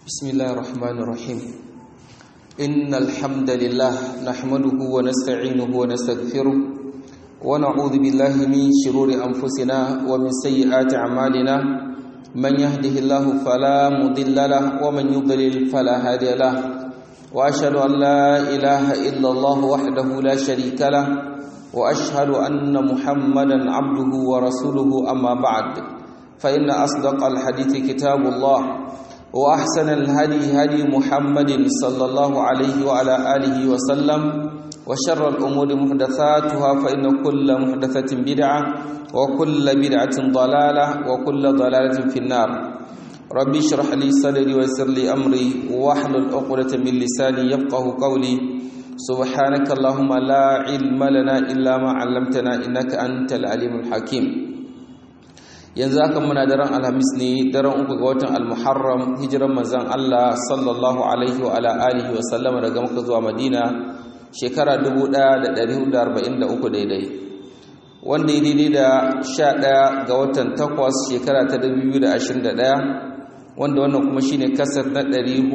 بسم الله الرحمن الرحيم إن الحمد لله نحمده ونستعينه ونستغفره ونعوذ بالله من شرور أنفسنا ومن سيئات أعمالنا من يهده الله فلا مضل له ومن يضلل فلا هادي له وأشهد أن لا إله إلا الله وحده لا شريك له وأشهد أن محمدا عبده ورسوله أما بعد فإن أصدق الحديث كتاب الله وأحسن الهدي هدي محمد صلى الله عليه وعلى آله وسلم وشر الأمور محدثاتها فإن كل محدثة بدعة وكل بدعة ضلالة وكل ضلالة في النار ربي اشرح لي صدري ويسر لي أمري واحلل عقدة من لساني يفقه قولي سبحانك اللهم لا علم لنا إلا ما علمتنا إنك أنت العليم الحكيم yanzu haka muna daren alhamis ne daren uku ga watan almuharram hijiran manzon Allah sallallahu alaihi wa ala alihi wa sallama daga Makka zuwa Madina shekara 1443 daidai wanda ya daidai da 11 ga watan 8 shekara ta 2021 wanda wannan kuma shine kasar na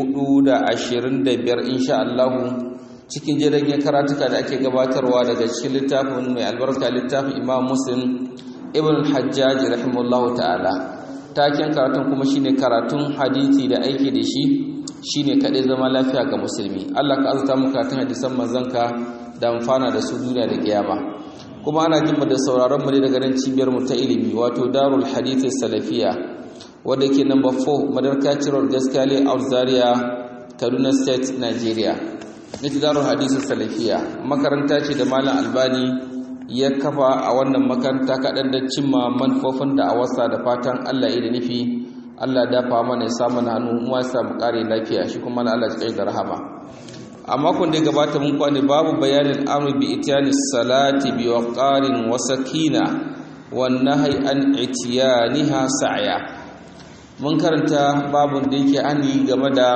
425 insha Allah cikin jiragen karatuka da ake gabatarwa daga cikin littafin mai albarka littafin Imam Muslim ibn al-hajjaj rahimahullahu ta'ala taken karatun kuma shine karatun hadisi da aiki da shi shine kadai zama lafiya ga musulmi Allah ka azurta mu karatun hadisan manzanka da amfana da su duniya da kiyama kuma ana jin da sauraron mu ne daga nan cibiyar mu ta ilimi wato Darul Hadith Salafiya wanda ke number 4 Madarka Road Gaskale Out Zaria Kaduna State Nigeria ita Darul Hadith Salafiya makaranta ce da Malam Albani ya kafa a wannan makaranta kaɗan da cimma manufofin da a wasa da fatan Allah ya da nufi Allah dafa mana ya samu na hannu mu ya samu ƙare lafiya shi kuma na Allah cikin da rahama a makon da ya gabata mun kwane babu bayanin amri bi itiyani salati bi waqarin wa sakina wan nahyi an itiyaniha sa'ya mun karanta babun da yake ani game da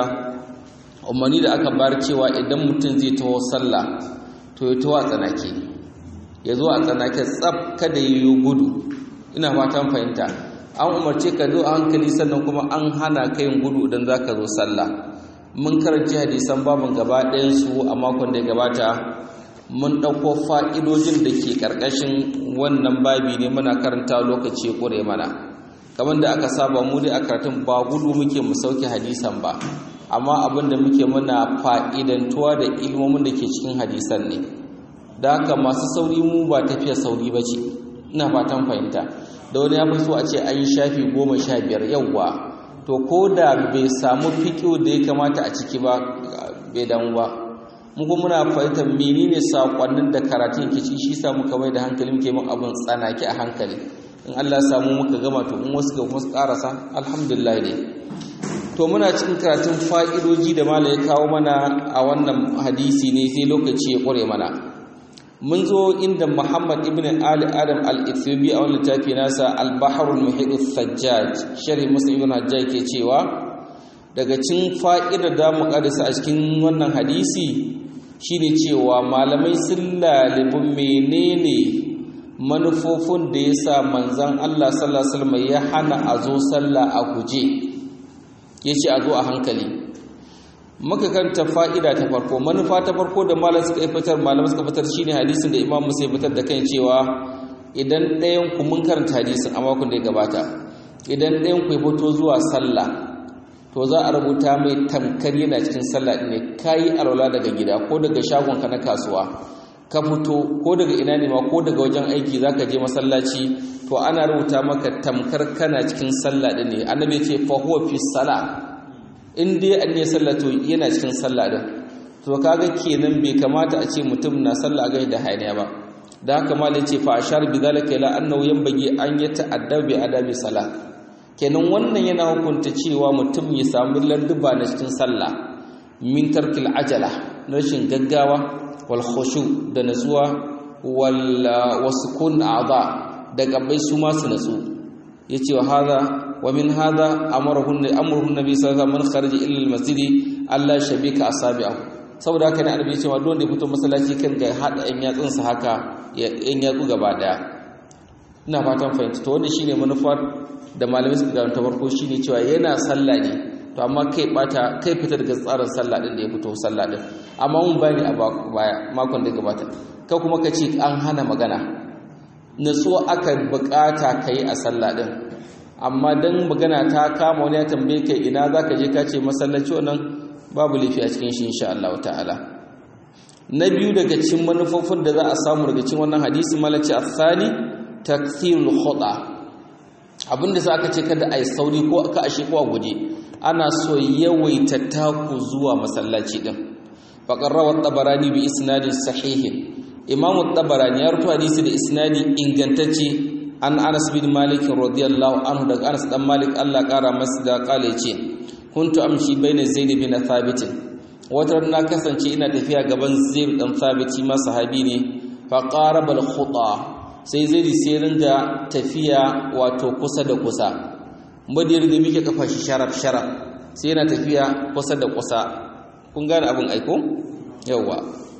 umarni da aka bar cewa idan mutum zai taho sallah to ya taho a tsanake ya zo a tsanake tsab kada yi gudu ina fatan fahimta an umarce ka zo a hankali sannan kuma an hana ka yin gudu idan za ka zo sallah mun karanci hadisan babin gaba ɗayansu a makon da ya gabata mun ɗauko fa'idojin da ke ƙarƙashin wannan babi ne muna karanta lokaci ya ƙure mana kamar da aka saba mu dai a karatun ba gudu muke mu sauke hadisan ba amma abin da muke muna fa'idantuwa da ilmomin da ke cikin hadisan ne da haka masu sauri mu ba tafiya sauri ba ce ina fatan fahimta da wani ya fi so a ce an yi shafi goma sha biyar yauwa to ko da bai samu fiƙo da ya kamata a ciki ba bai damu ba mu kuma muna fahimtar menene saƙonnin da karatun ke ci shi sa muka mai da hankali muke min abin tsanaki a hankali in Allah samu muka gama to in wasu ga wasu ƙarasa alhamdulillah ne to muna cikin karatun fa'idoji da mala ya kawo mana a wannan hadisi ne sai lokaci ya ƙure mana mun zo inda Muhammad ibn Ali Adam al-Ethiopi a wani littafi nasa al-Bahrul Muhit al-Sajjaj sharhi Muslim ibn Hajjaj ke cewa daga cin fa'idar da mu kadisa a cikin wannan hadisi shine cewa malamai sun lalibin menene manufofin da yasa manzon Allah sallallahu alaihi wasallam ya hana a zo sallah a guje yace a zo a hankali muka kanta fa'ida ta farko manufa ta farko da malam suka fitar malam suka fitar shine hadisin da Imam Musa ya fitar da kan cewa idan ɗayan ku mun karanta hadisin a makon da ya gabata idan ɗayan ku ya fito zuwa sallah to za a rubuta mai tamkar yana cikin sallah ne kayi alwala daga gida ko daga shagon ka na kasuwa ka fito ko daga ina ne ma ko daga wajen aiki zaka je masallaci to ana rubuta maka tamkar kana cikin sallah ne annabi ya ce fa huwa fi salah in dai an ne sallah to yana cikin sallah din to kaga kenan bai kamata a ce mutum na sallah ga da hayaniya ba da haka malai ce fa ashar bi zalika ila annahu yanbaghi an yata'adda bi adabi salah kenan wannan yana hukunta cewa mutum ya samu larduba na cikin sallah min tarkil ajala rashin gaggawa wal khushu da natsuwa wal wasukun a'dha da gabai su ma su natsu yace wa hada ومن هذا امره امره النبي صلى الله عليه وسلم من خرج الى المسجد الله شبيك اصابعه saboda haka ne annabi cewa don da fito masallaci kan ga hada yan yatsun sa haka yan yatsu gaba daya ina fatan fahimta to wannan shine manufar da malamai suka ga ta farko shine cewa yana sallah ne to to amma kai bata kai fita daga tsarin sallah din da ya fito sallah din amma mun bayani a baya makon da gabata ka kuma ka ce an hana magana natsuwa aka bukata kai a sallah din amma dan magana ta kama wani ya tambaye kai ina zaka je ka ce masallaci wannan babu lafiya cikin shi insha Allah ta'ala na biyu daga cikin manufofin da za a samu daga cikin wannan hadisi malaci athani takthirul khuda abinda za ka ce kada ai sauri ko aka ashe ko a guje ana so yawaita taku zuwa masallaci din faqar rawat tabarani bi isnadin sahihin imam tabarani ya rawaito hadisi da isnadi ingantacce an Anas bin Malik radiyallahu anhu daga Anas dan Malik Allah kara masa da kale ce kuntu amshi baina Zaid bin Thabit wata na kasance ina tafiya gaban Zaid dan Thabit ma sahabi ne fa qaraba al khuta sai Zaid sai ringa tafiya wato kusa da kusa madiyar da muke kafa shi sharaf sharaf sai yana tafiya kusa da kusa kun gane abin aiko yawa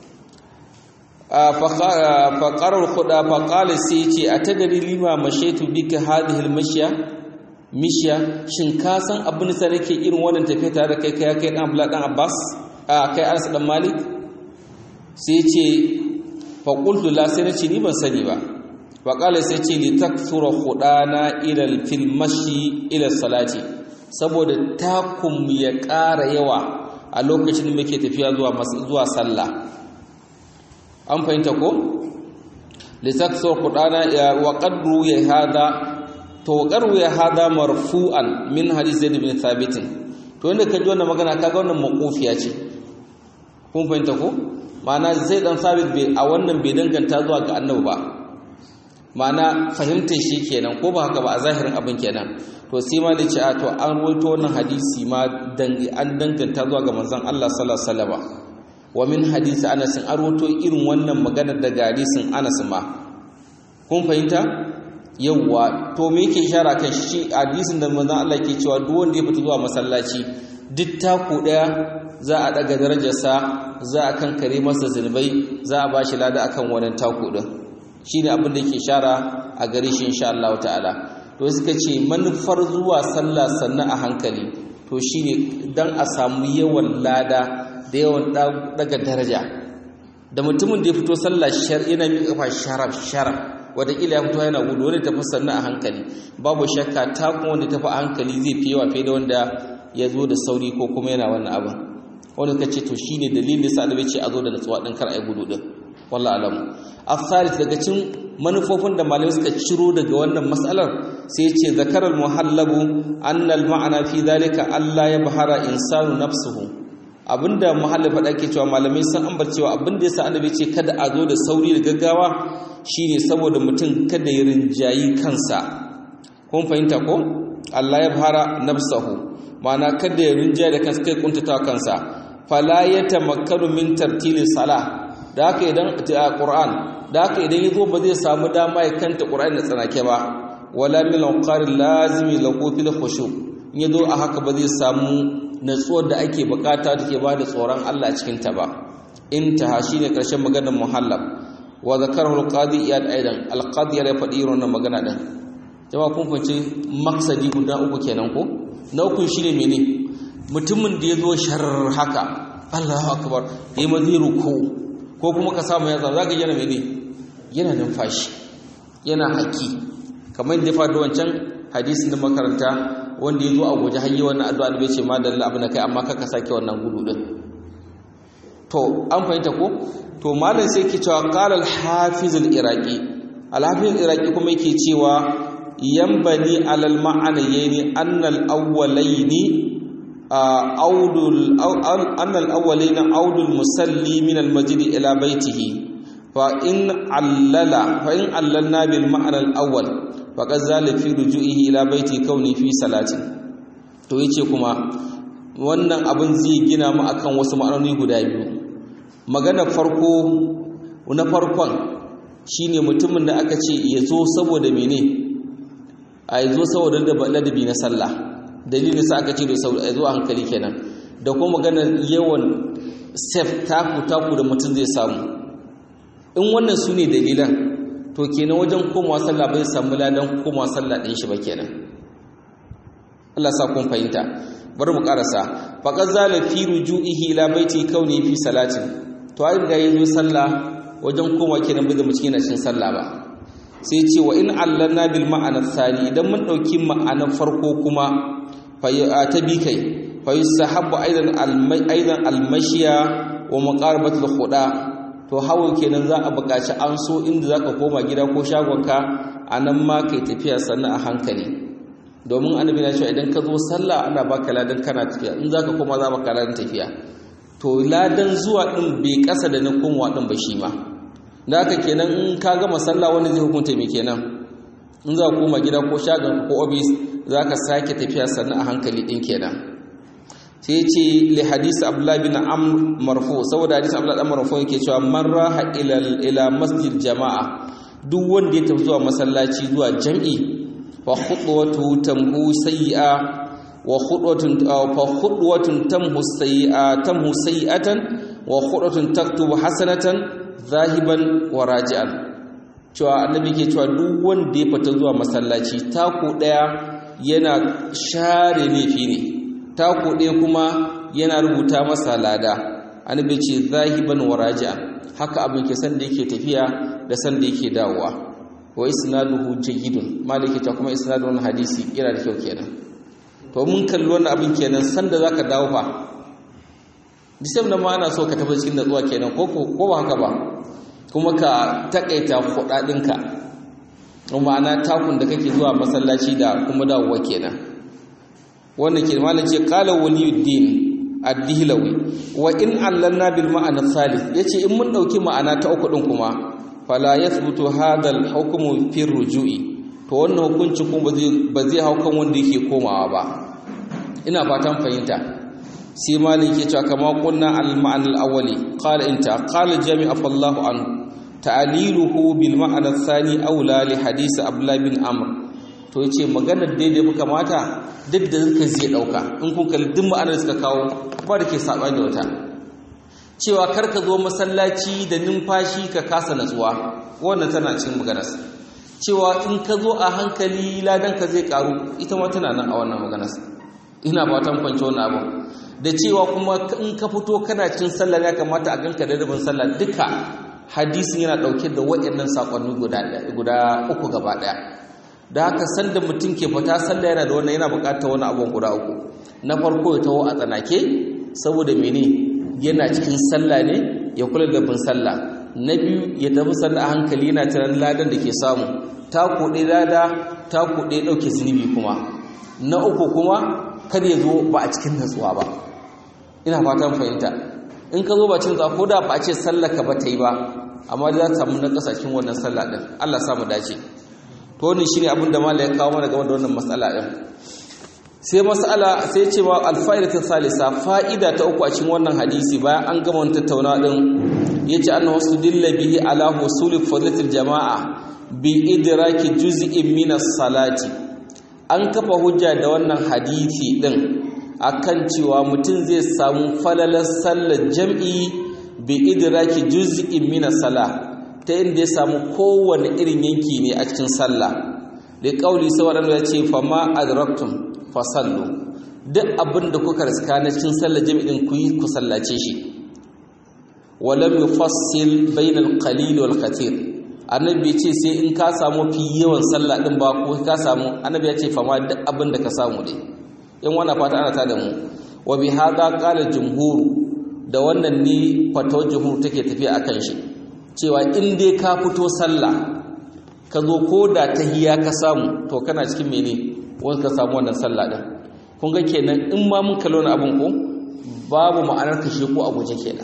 faƙarar kuɗa faƙalar sai ce a ta gari lima mashaitu bika hadihil mashiya mishiya shin ka san abin da nake irin wannan tafiya tare da kai kai kai dan Abdullah dan Abbas a kai Anas dan Malik sai ce fa qultu la sai nace ni ban sani ba faƙalar sai ce li takthura khudana ila fil mashi ila salati saboda takum ya ƙara yawa a lokacin da muke tafiya zuwa zuwa sallah an fahimta ko litaksur qudana ya wa qadru ya hada to qadru ya hada marfu'an min hadith zaid bin thabit to inda kaji wannan magana kaga wannan maqufiya ce kun fahimta ko ma'ana zaid dan thabit bai a wannan bai danganta zuwa ga annabi ba ma'ana fahimtar shi kenan ko ba haka ba a zahirin abin kenan to sai ma da ce a to an rawaito wannan hadisi ma an danganta zuwa ga manzon Allah sallallahu alaihi wasallam wa min hadisi Anas an rawaito irin wannan magana daga hadisin Anas ma kun fahimta yawwa to me yake shara kan shi hadisin da manzon Allah ke cewa duk wanda ya fita zuwa masallaci duk taku daya za a daga darajarsa za a kankare masa zunubai za a bashi lada akan wannan taku din shine abin da yake shara a gare shi insha Allah ta'ala to suka ce manufar zuwa sallah sannan a hankali to shine dan a samu yawan lada da yawan daga daraja da mutumin da ya fito sallah shar yana mi kafa sharaf sharaf wataƙila ya fito yana gudu wanda tafi sannan a hankali babu shakka ta kuma wanda tafi a hankali zai fi yawa fiye da wanda ya zo da sauri ko kuma yana wannan abin wanda suka ce to shine dalilin sa annabi ce a zo da natsuwa din kar ai gudu din wallahi alamu asalis daga cikin manufofin da malamai suka ciro daga wannan matsalar sai ya ce zakarar muhallabu annal ma'ana fi zalika Allah ya bahara insanu nafsuhu abinda muhallab faɗa ke cewa malamai sun ambar cewa abinda yasa annabi ce kada a zo da sauri da gaggawa shine saboda mutum kada ya rinjayi kansa kun fahimta ko Allah ya bahara nafsuhu ma'ana kada ya rinjayi da kansa kai kuntata kansa fala yatamakkanu min tartili salah da haka idan a Qur'an da haka idan yazo ba zai samu dama ya kanta Qur'ani da tsanake ba wala min alqari lazimi lahu fil khushu in yazo a haka ba zai samu natsuwar da ake bukata take ba da tsoron Allah cikin ta ba intaha shine karshen maganar muhallab wa zakarahu alqadi iyad aidan alqadi ya faɗi irin wannan magana din jama'a kun fahimci maksadi guda uku kenan ko na uku shine mene mutumin da yazo shar haka Allahu akbar yayi maziru ko ko kuma ka samu yatsa za ka yana mene yana numfashi yana haki kamar yadda ya faɗi wancan hadisin da makaranta wanda ya zo a guje hanyar wannan addu'a da bai ce ma da abu na kai amma kaka sake wannan gudu din to an fahimta ko to malam sai ke cewa qala al-hafiz al-iraqi al-hafiz al-iraqi kuma yake cewa yambani alal ma'anayaini annal awwalaini عود أن الأولين عود المسلي من المسجد إلى بيته فإن علل فإن عللنا بالمعنى الأول فقد زال في رجوعه إلى بيته كوني في صلاة to yace kuma wannan abin zai gina mu akan wasu ma'anoni guda biyu magana farko na farkon shine mutumin da aka ce ya zo saboda mene a ya zo saboda ladabi na sallah dalilin sa aka ce da sau a zuwa hankali kenan da kuma maganar yawan sef taku taku da mutum zai samu in wannan su ne dalilan to kenan wajen komawa sallah bai samu ladan komawa sallah ɗin shi ba kenan Allah sa kun fahimta bari mu karasa faqad zala fi ruju'ihi ila baiti kauni fi salatin to ai ga yazo sallah wajen koma kenan bai zama cikin cikin sallah ba sai ce wa in allanna bil ma'ana thani idan mun dauki ma'anar farko kuma fa ta bi kai fa yusahabu aidan aidan almashiya wa muqarabatul khuda to hawo kenan za a buƙaci an so inda zaka koma gida ko shagonka anan ma kai tafiya sannan a hankali domin annabi na cewa idan ka zo sallah ana baka ladan kana tafiya in zaka koma za baka ladan tafiya to ladan zuwa din bai kasa da na komawa din ba shi ma da haka kenan in ka gama sallah wanda zai hukunta me kenan in za ka koma gida ko shagon ko office zaka sake tafiya sannan a hankali din kenan sai ce li hadisi abdullahi bin amr marfu saboda hadisi abdullahi bin marfu yake cewa man raha ila ila masjid jama'a duk wanda ya tafi zuwa masallaci zuwa jam'i fa khudwatu tamhu sayyi'a wa khudwatun fa khudwatun tamhu sayyi'a tamhu sayyi'atan wa khudwatun taktubu hasanatan zahiban wa raji'an cewa annabi ke cewa duk wanda ya fita zuwa masallaci taku daya yana share laifi ne taku ɗaya kuma yana rubuta masa lada annabi ce zahiban wa raji'an haka abin ke san da yake tafiya da san da yake dawowa wa isnaduhu jayyidun maliki ta kuma isnadun hadisi yana da kyau kenan to mun kalli wannan abin kenan san da zaka dawo fa disam da ma ana so ka tafi cikin natsuwa kenan ko ko ba haka ba kuma ka takaita kudadinka ma'ana takun da kake zuwa masallaci da kuma dawowa kenan wannan ke malam ce qala waliyuddin ad-dihlawi wa in allanna bil ma'ana thalith yace in mun dauki ma'ana ta uku din kuma fala yathbutu hadha al-hukmu fi rujui to wannan hukunci kuma ba zai hau kan wanda yake komawa ba ina fatan fahimta sai malam ke cewa kama kunna al-ma'ana al-awwali qala inta qala jami'a fallahu an ta'liluhu bil ma'ana thani aula li hadith abdullah bin amr to yace maganar daidai muka mata duk da zuka zai dauka in kun kalli duk ma'anar suka kawo ba da ke saba da wata cewa kar ka zo masallaci da numfashi ka kasa natsuwa wannan tana cikin maganar cewa in ka zo a hankali ladan ka zai karu ita ma tana nan a wannan maganar ina fatan kwanci wannan abu da cewa kuma in ka fito kana cin sallah ya kamata a ganka da rabin sallah duka hadisin yana dauke da waɗannan sakonni guda guda uku gaba daya da haka sanda mutum ke fita sallah yana da wannan yana bukatar wani abun guda uku na farko ya taho a tsanake saboda mene yana cikin sallah ne ya kula da bin sallah na biyu ya tafi sallah a hankali yana tunan ladan da ke samu ta kuɗe lada ta kuɗe ɗauke zunubi kuma na uku kuma kada ya zo ba a cikin natsuwa ba ina fatan fahimta in ka zo ba cin ko da ba a ce sallah ka ba ta yi ba amma za ta samu na kasashen wannan sallah ɗin allah samu dace to wannan shine abin da malai ya kawo mana game da wannan mas'ala din sai mas'ala sai ce ma alfa'idatu salisa fa'ida ta uku a cikin wannan hadisi bayan an gama wannan tattaunawa din yace anna wasdilla bihi ala husul fadlatil jama'a bi idraki juz'in min as-salati an kafa hujja da wannan hadisi din akan cewa mutum zai samu falalar sallar jam'i bi idraki juz'in min as-salah ta inda ya samu kowane irin yanki ne a cikin sallah da kauli saboda ya ce fa ma adraktum fa sallu duk abin da kuka riska na cikin sallar jami'in ku yi ku sallace shi walam yufassil bainal qalil wal katir annabi ce sai in ka samu fi yawan sallah din ba ko ka samu annabi ya ce fa ma duk abin da ka samu dai in wannan fata ana ta da mu wa bi hada qala jumhur da wannan ne fatawar jumhur take tafiya akan shi cewa in dai ka fito sallah ka zo ko da tahiya ka samu to kana cikin mene wanda ka samu wannan sallah din kun ga kenan in ma mun kallo na abun ko babu ma'anar kashe ko a guje kenan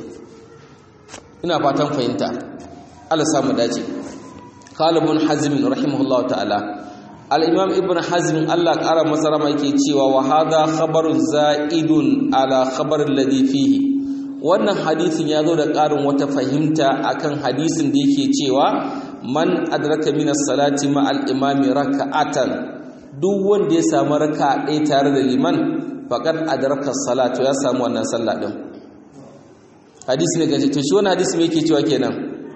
ina fatan fahimta Allah samu dace qala ibn hazm rahimahullah ta'ala al-imam ibn hazm Allah ƙara masa rama yake cewa wa hadha khabarun za'idun ala khabar alladhi fihi wannan hadisin ya zo da ƙarin wata fahimta akan hadisin da yake cewa man adraka min as-salati ma al-imami raka'atan duk wanda ya samu raka ɗaya tare da liman faqad adraka as-salatu ya samu wannan sallah din hadisi ne gaje to shi wannan hadisi me yake cewa kenan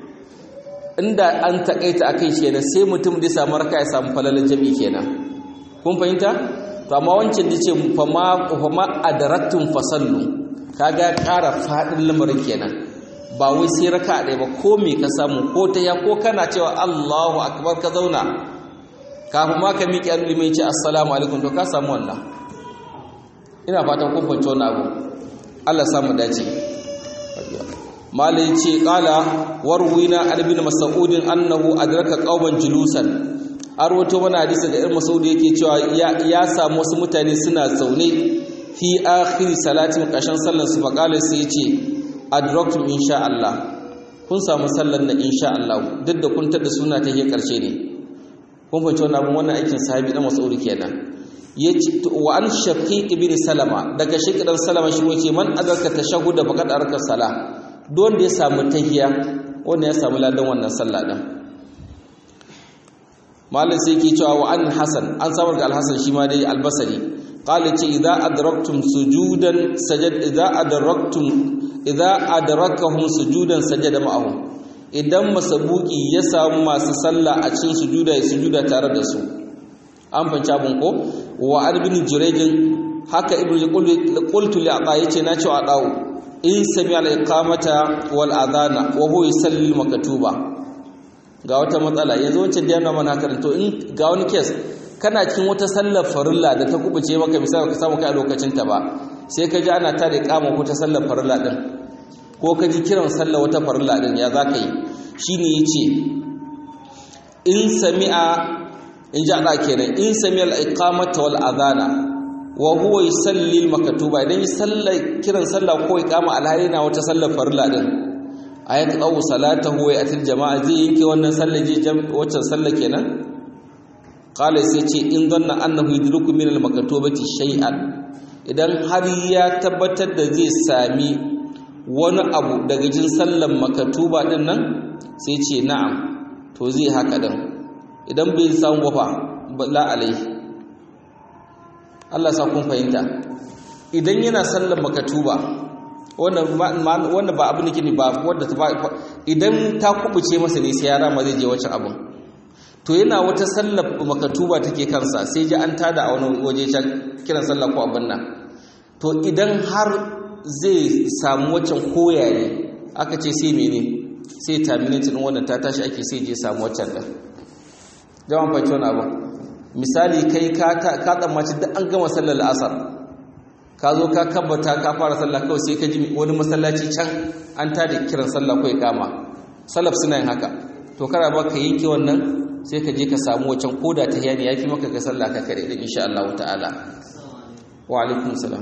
inda an takaita akai shi kenan sai mutum da ya samu raka ya samu falalan jami'i kenan kun fahimta to amma wancan da ce fama fama adaraktum fasallu kaga ƙara faɗin lamarin kenan ba wai sai raka ɗaya ba ko me ka samu ko ta ya ko kana cewa Allahu akbar ka zauna kafin ma ka miƙe aluli mai ce assalamu alaikum to ka samu wannan ina fatan kun fahimci wannan abu Allah samu dace malai ce qala warwina albin mas'udin annahu adraka qauman julusan arwato mana hadisi da irin mas'ud yake cewa ya samu wasu mutane suna zaune fi akhir salatin kashan sallar su faqala sai yace adraktum insha Allah kun samu sallar na insha Allah duk da kun tada suna ta ke karshe ne kun fahimci wannan abun wannan aikin sahabi da mas'ud kenan yace wa an shaqiq ibn salama daga shaqiq dan salama shi wace man adraka tashahhud faqad arka salah don da ya samu tahiya wanda ya samu ladan wannan sallah din malin sai ke cewa wa an hasan an samar ga alhassan shi ma dai albasari qala ce idza adraktum sujudan sajad idza adraktum idza adrakahum sujudan sajada ma'ahum idan masabuki ya samu masu sallah a cikin sujuda ya sujuda tare da su an fanci abun ko wa albin jurayjin haka ibnu qultu li aqa yace na cewa dawo in sami al-iqamata wal adana wa huwa yusalli maktuba ga wata matsala yanzu wancan da yana mana haka to in ga wani kes kana cikin wata sallar farilla da ta kubuce maka misali ka samu kai a lokacin ta ba sai ka ji ana tada iqama ko ta sallar farilla din ko ka ji kiran sallar wata farilla din ya za ka yi shine yace in sami'a in ji ada kenan in sami al-iqamata wal adana wa huwa yusalli al-maktuba idan sallar kiran sallah ko iqama alhali na wata sallar farilla din ayat aw salatahu wa atil jama'a zai yanke wannan sallar je waccan sallar kenan qala sai ce in zanna annahu yudriku min al-maktubati shay'an idan har ya tabbatar da zai sami wani abu daga jin sallar makatuba din nan sai ce na'am to zai haka din idan bai samu wafa la alai Allah sa kun fahimta idan yana sallar makatuba wanda ba abu nake ne ba wanda ta idan ta kubuce masa ne sai ya rama zai je wancan abun to yana wata sallar makatuba take kansa sai ji an tada a wani waje can kiran sallah ko abin nan to idan har zai samu wancan koya ne aka ce sai mene sai terminating wannan ta tashi ake sai je samu wancan din jawan fahimci wani abu misali kai ka tsammaci duk an gama sallar asar ka zo ka kabbata ka fara sallah kawai sai ka ji wani masallaci can an tada kiran sallah ko ya kama salaf suna yin haka to kana ba ka yanke wannan sai ka je ka samu wacan koda ta yani yafi maka ka sallah ka kare din insha Allah ta'ala wa alaikum salam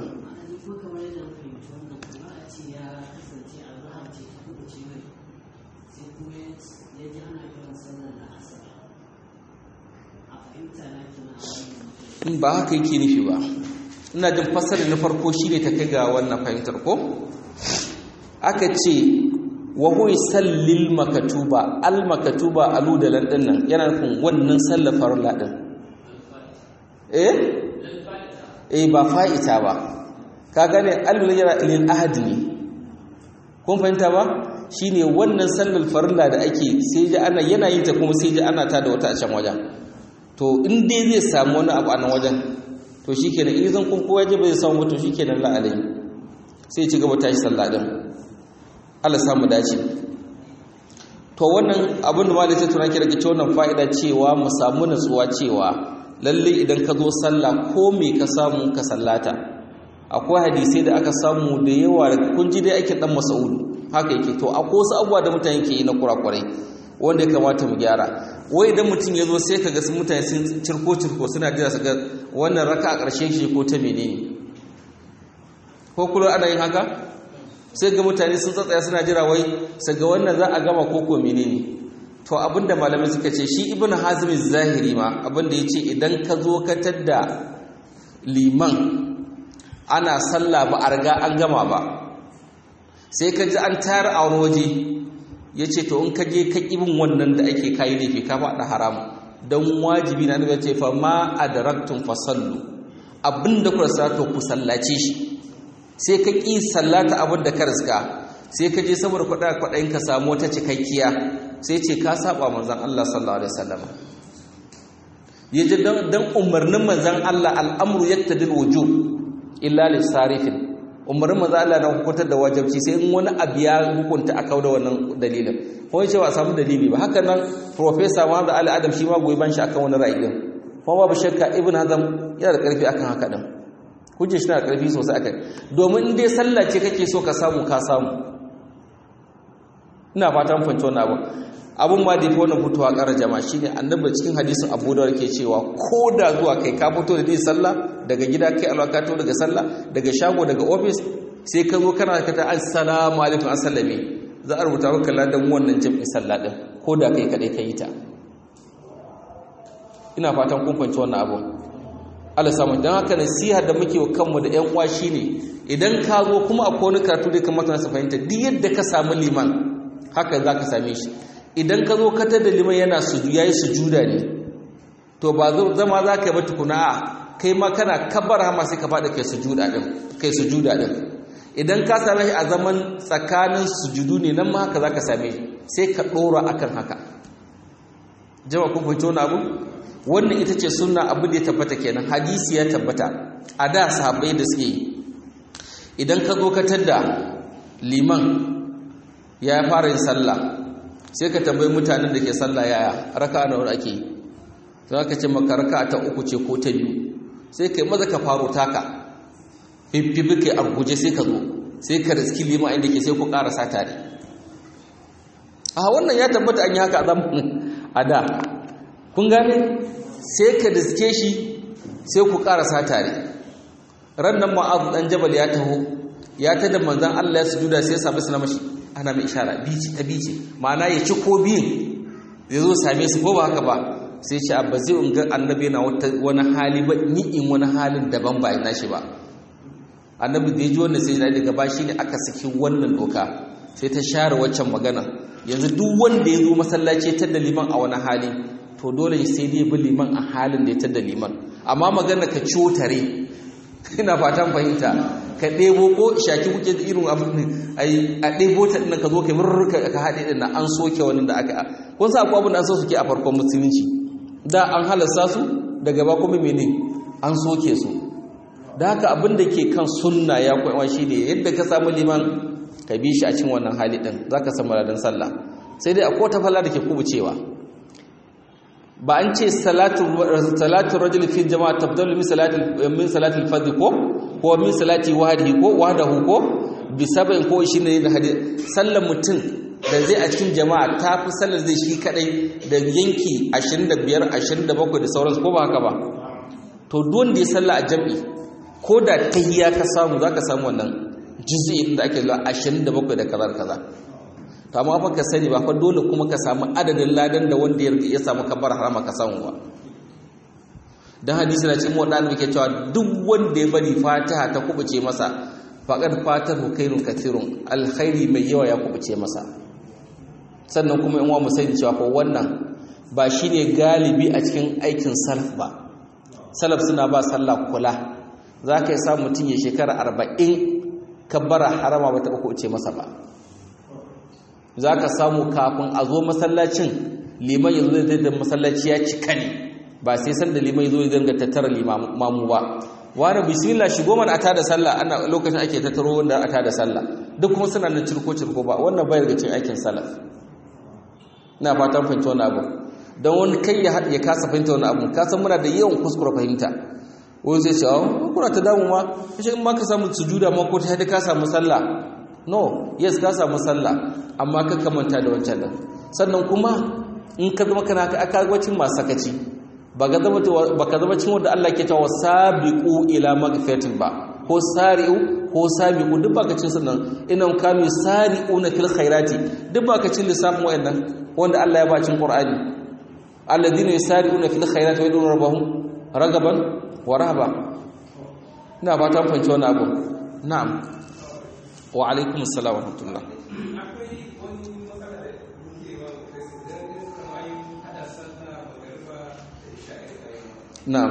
in ba haka yake nufi ba ina jin fasari na farko shine ta kai ga wannan fahimtar ko aka ce wa huwa sallil makatuba al makatuba alu da landan nan yana nufin wannan sallafar ladin eh eh ba fa'ita ba ka gane alul yana lil ahad ne kun fahimta ba shine wannan sallar farilla da ake sai ji ana yana yin ta kuma sai ji ana ta da wata a can wajen to in dai zai samu wani abu a nan wajen to shi kenan in zan kun kowa ba zai samu to shi kenan la'alai sai ci gaba tashi sallah din Allah samu dace to wannan abin da malai sai tuna ki daga wannan fa'ida cewa mu samu natsuwa cewa lalle idan ka zo sallah ko me ka samu ka sallata akwai hadisai da aka samu da yawa daga kun ji dai ake dan masaudu haka yake to akwai wasu abubuwa da mutane ke yi na kurakurai wanda ya kamata mu gyara wai idan mutum ya zo sai ka ga mutane sun cirko-cirko suna jira su ga wannan raka a ƙarshen shi ko ta menene ko kullum ana yin haka sai ga mutane sun tsatsaya suna jira wai su ga wannan za a gama ko ko menene to abinda malamai suka ce shi ibn hazmi zahiri ma abinda ya ce idan ka zo ka tadda liman ana sallah ba a riga an gama ba sai ka ji an tayar a wani waje ya ce to in ka je ka ƙibin wannan da ake kayi laifi ka faɗa haramu don wajibi na nabi ce fa ma adaraktun fasallu abinda ku rasa to ku sallace shi sai ka ƙi sallata abin da ka riska sai ka je saboda kwaɗa kwaɗayin ka samu wata cikakkiya sai ce ka saba manzon Allah sallallahu alaihi wasallam ya ji dan umarnin manzan Allah al'amru yaktadil wujub illa lisarifin umarnin manzan Allah na hukuntar da wajabci sai in wani abu ya hukunta a kauda wannan dalilin ko ya ce ba a samu dalili ba haka nan professor Muhammad Ali Adam shi ma goyi ban shi akan wani ra'ayi din kuma babu shakka Ibn Hazm yana da karfi akan haka din hujjar shi na da karfi sosai akai domin in dai sallah ce kake so ka samu ka samu ina fatan fahimci wannan abu abun ma da ya fi wannan fitowa ƙara jama'a shi ne annabi cikin hadisin abu da ke cewa ko da zuwa kai ka fito da din sallah daga gida kai alwakato daga sallah daga shago daga ofis sai ka zo kana kata assalamu alaikum assalamu za a rubuta maka ladan wannan jami'in sallah din ko da kai kadai ka yi ta ina fatan kun fahimci wannan abu Allah samu dan haka nasiha da muke wa kanmu da ƴan uwa shine idan ka zo kuma akwai wani karatu da kamata na fahimta duk yadda ka samu liman haka za ka same shi idan ka zo katar da liman yana ya yi sujuda ne to ba zama za ka yi ba tukuna a kai ma kana kabbar hama sai ka faɗi kai sujuda ɗin kai sujuda ɗin idan ka same shi a zaman tsakanin sujudu ne nan ma haka za ka same sai ka ɗora akan haka jama kun fahimci wani abu wannan ita ce sunna abu da ya tabbata kenan hadisi ya tabbata a da sahabbai da suke yi idan ka zo katar da liman ya fara yin sallah sai ka tambayi mutanen da ke sallah yaya raka na wani ake za ka ce maka raka ta uku ce ko ta biyu sai ka yi maza ka faro taka fiffifi ka a guje sai ka zo sai ka riski lima inda ke sai ku karasa tare a wannan ya tabbata an yi haka a zamanin a da kun gane sai ka riske shi sai ku karasa tare ran nan ma'azu dan jabal ya taho ya ta da manzan Allah ya sujuda sai ya sami su na mashi ana mai ishara bici ta bici ma'ana ya ci ko biyun ya zo same su ko ba haka ba sai ce abba zai unga annabi yana wani hali ba ni in wani halin daban ba ina shi ba annabi da ya ji wannan sai ya daga ba shi ne aka saki wannan doka sai ta share waccan magana yanzu duk wanda ya zo masallaci ta da liman a wani hali to dole sai dai bi liman a halin da ya ta da liman amma magana ka ciwo tare ina fatan fahimta ka ɗebo ko shaki kuke da irin abin a ɗebo ta ɗin ka zo ka murruka ka haɗe ɗin an soke wani da aka kun sa akwai abin da an so suke a farkon musulunci da an halasta su daga ba kuma mene an soke su da haka abin da ke kan sunna ya kwaiwa shi ne yadda ka samu liman ka bi shi a cikin wannan hali ɗin za ka samu ladan sallah sai dai akwai ta falla da ke kubucewa ba an ce salatu rajul fi jama'a tabdalu min salati min salati al-fardh ko ko min salati wahdihi ko wahdahu ko bi sab'in ko shi ne da hadisi sallan mutum da zai a cikin jama'a ta fi sallar zai shi kadai da yanki 25 27 da sauransu ko ba haka ba to don da ya salla a jam'i ko da tahiyya ka samu zaka samu wannan juz'i da ake zuwa 27 da kaza kaza to amma fa ka sani ba fa dole kuma ka samu adadin ladan da wanda ya samu kabar harama ka samu ba dan hadisi na cikin wadannan muke cewa duk wanda ya bari fatiha ta kubuce masa faqad fatahu khairun kathirun alkhairi mai yawa ya kubuce masa sannan kuma in wa mu sani cewa ko wannan ba shine galibi a cikin aikin salaf ba salaf suna ba sallah kula zaka yi samu mutun ya shekara 40 kabbara harama ba ta kubuce masa ba za ka samu kafin a zo masallacin liman ya zo da masallaci ya cika ne ba sai san da liman ya zo ya zanga tattara limamu ba wani bismillah shigo mana a tada sallah ana lokacin ake tattaro wanda a tada sallah duk kuma suna nan cirko cirko ba wannan bai daga cikin aikin salaf ina fatan fahimta wani abu don wani kai ya ya kasa fahimta wani abu ka san muna da yawan kuskure fahimta wani sai ce a kuna ta damu ma shi in ma ka samu sujuda ma ko ta hada ka samu sallah no yes ka samu sallah amma ka kamanta da wancan din sannan kuma in ka zama kana ka aka gwacin masu sakaci ba ka zama ba ka zama cin wanda Allah ke cewa sabiqu ila magfiratin ba ko sari'u ko sabiqu duk ba ka cin sannan inan kanu sari'una fil khairati duk ba ka cin lissafin wayannan wanda Allah ya ba cin Qur'ani alladhina yusari'una fil khairati wa yad'una rabbahum ragaban wa rahaba ina ba ta fanci wannan abu na'am wa alaikum assalam wa rahmatullah na'am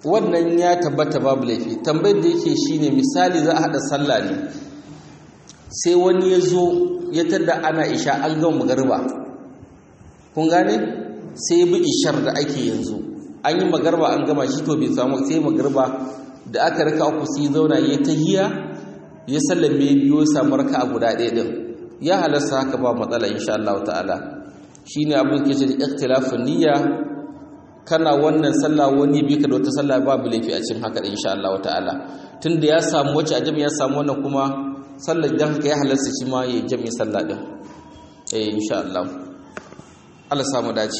wannan ya tabbata babu laifi tambayar da yake shine misali za a hada sallah ne sai wani ya zo ya tada ana isha an gama magarba kun gane sai bi ishar da ake yanzu an yi magarba an gama shi to bai samu sai magarba da aka raka uku sai zauna ya tahiya ya sallame biyo samu raka a guda ɗaya din ya halasta haka ba matsala insha Allah ta'ala shine abin ke ce ikhtilafun niyya kana wannan sallah wani bi ka da wata sallah babu laifi a cikin haka insha Allah ta'ala tunda ya samu wacce a jami'a ya samu wannan kuma sallar dan haka ya halarsa shi ma ya jami'i sallah din eh insha Allah Allah samu dace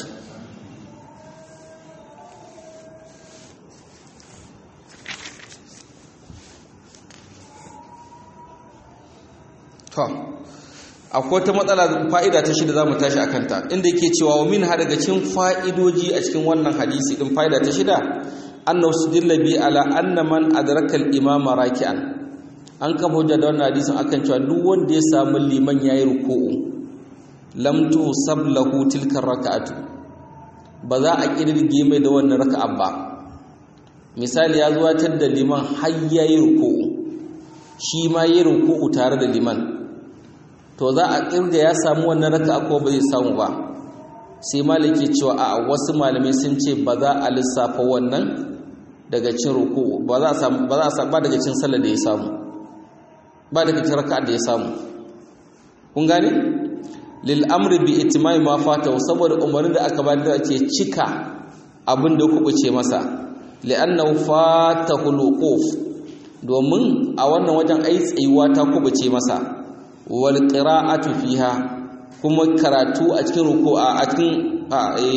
to akwai ta matsala fa'ida ta shida zamu tashi akan ta inda yake cewa wa min ha daga cikin fa'idoji a cikin wannan hadisi din fa'ida ta shida annahu sudilla bi ala anna man adraka al-imama raki'an an kafa hujja da wannan hadisin akan cewa duk wanda ya samu liman yayi ruku'u lam tusab lahu tilka raka'atu ba za a kirge mai da wannan raka'a ba misali ya zuwatar da liman har yayi ruku'u shi ma yayi ruku'u tare da liman to za a kirga ya samu wannan raka'a ko ba zai samu ba sai malaki cewa a wasu malamai sun ce ba za a lissafa wannan daga cin ruku'u ba za a samu ba za a ba daga cin sallar da ya samu ba daga cin raka'a da ya samu kun gane lil amri bi itimai ma fata saboda umarnin da aka bayar da ake cika abin da kubuce masa li'annahu fatahu alwuquf domin a wannan wajen ai tsayuwa ta kubuce masa wal qira'atu fiha kuma karatu a cikin ruku a cikin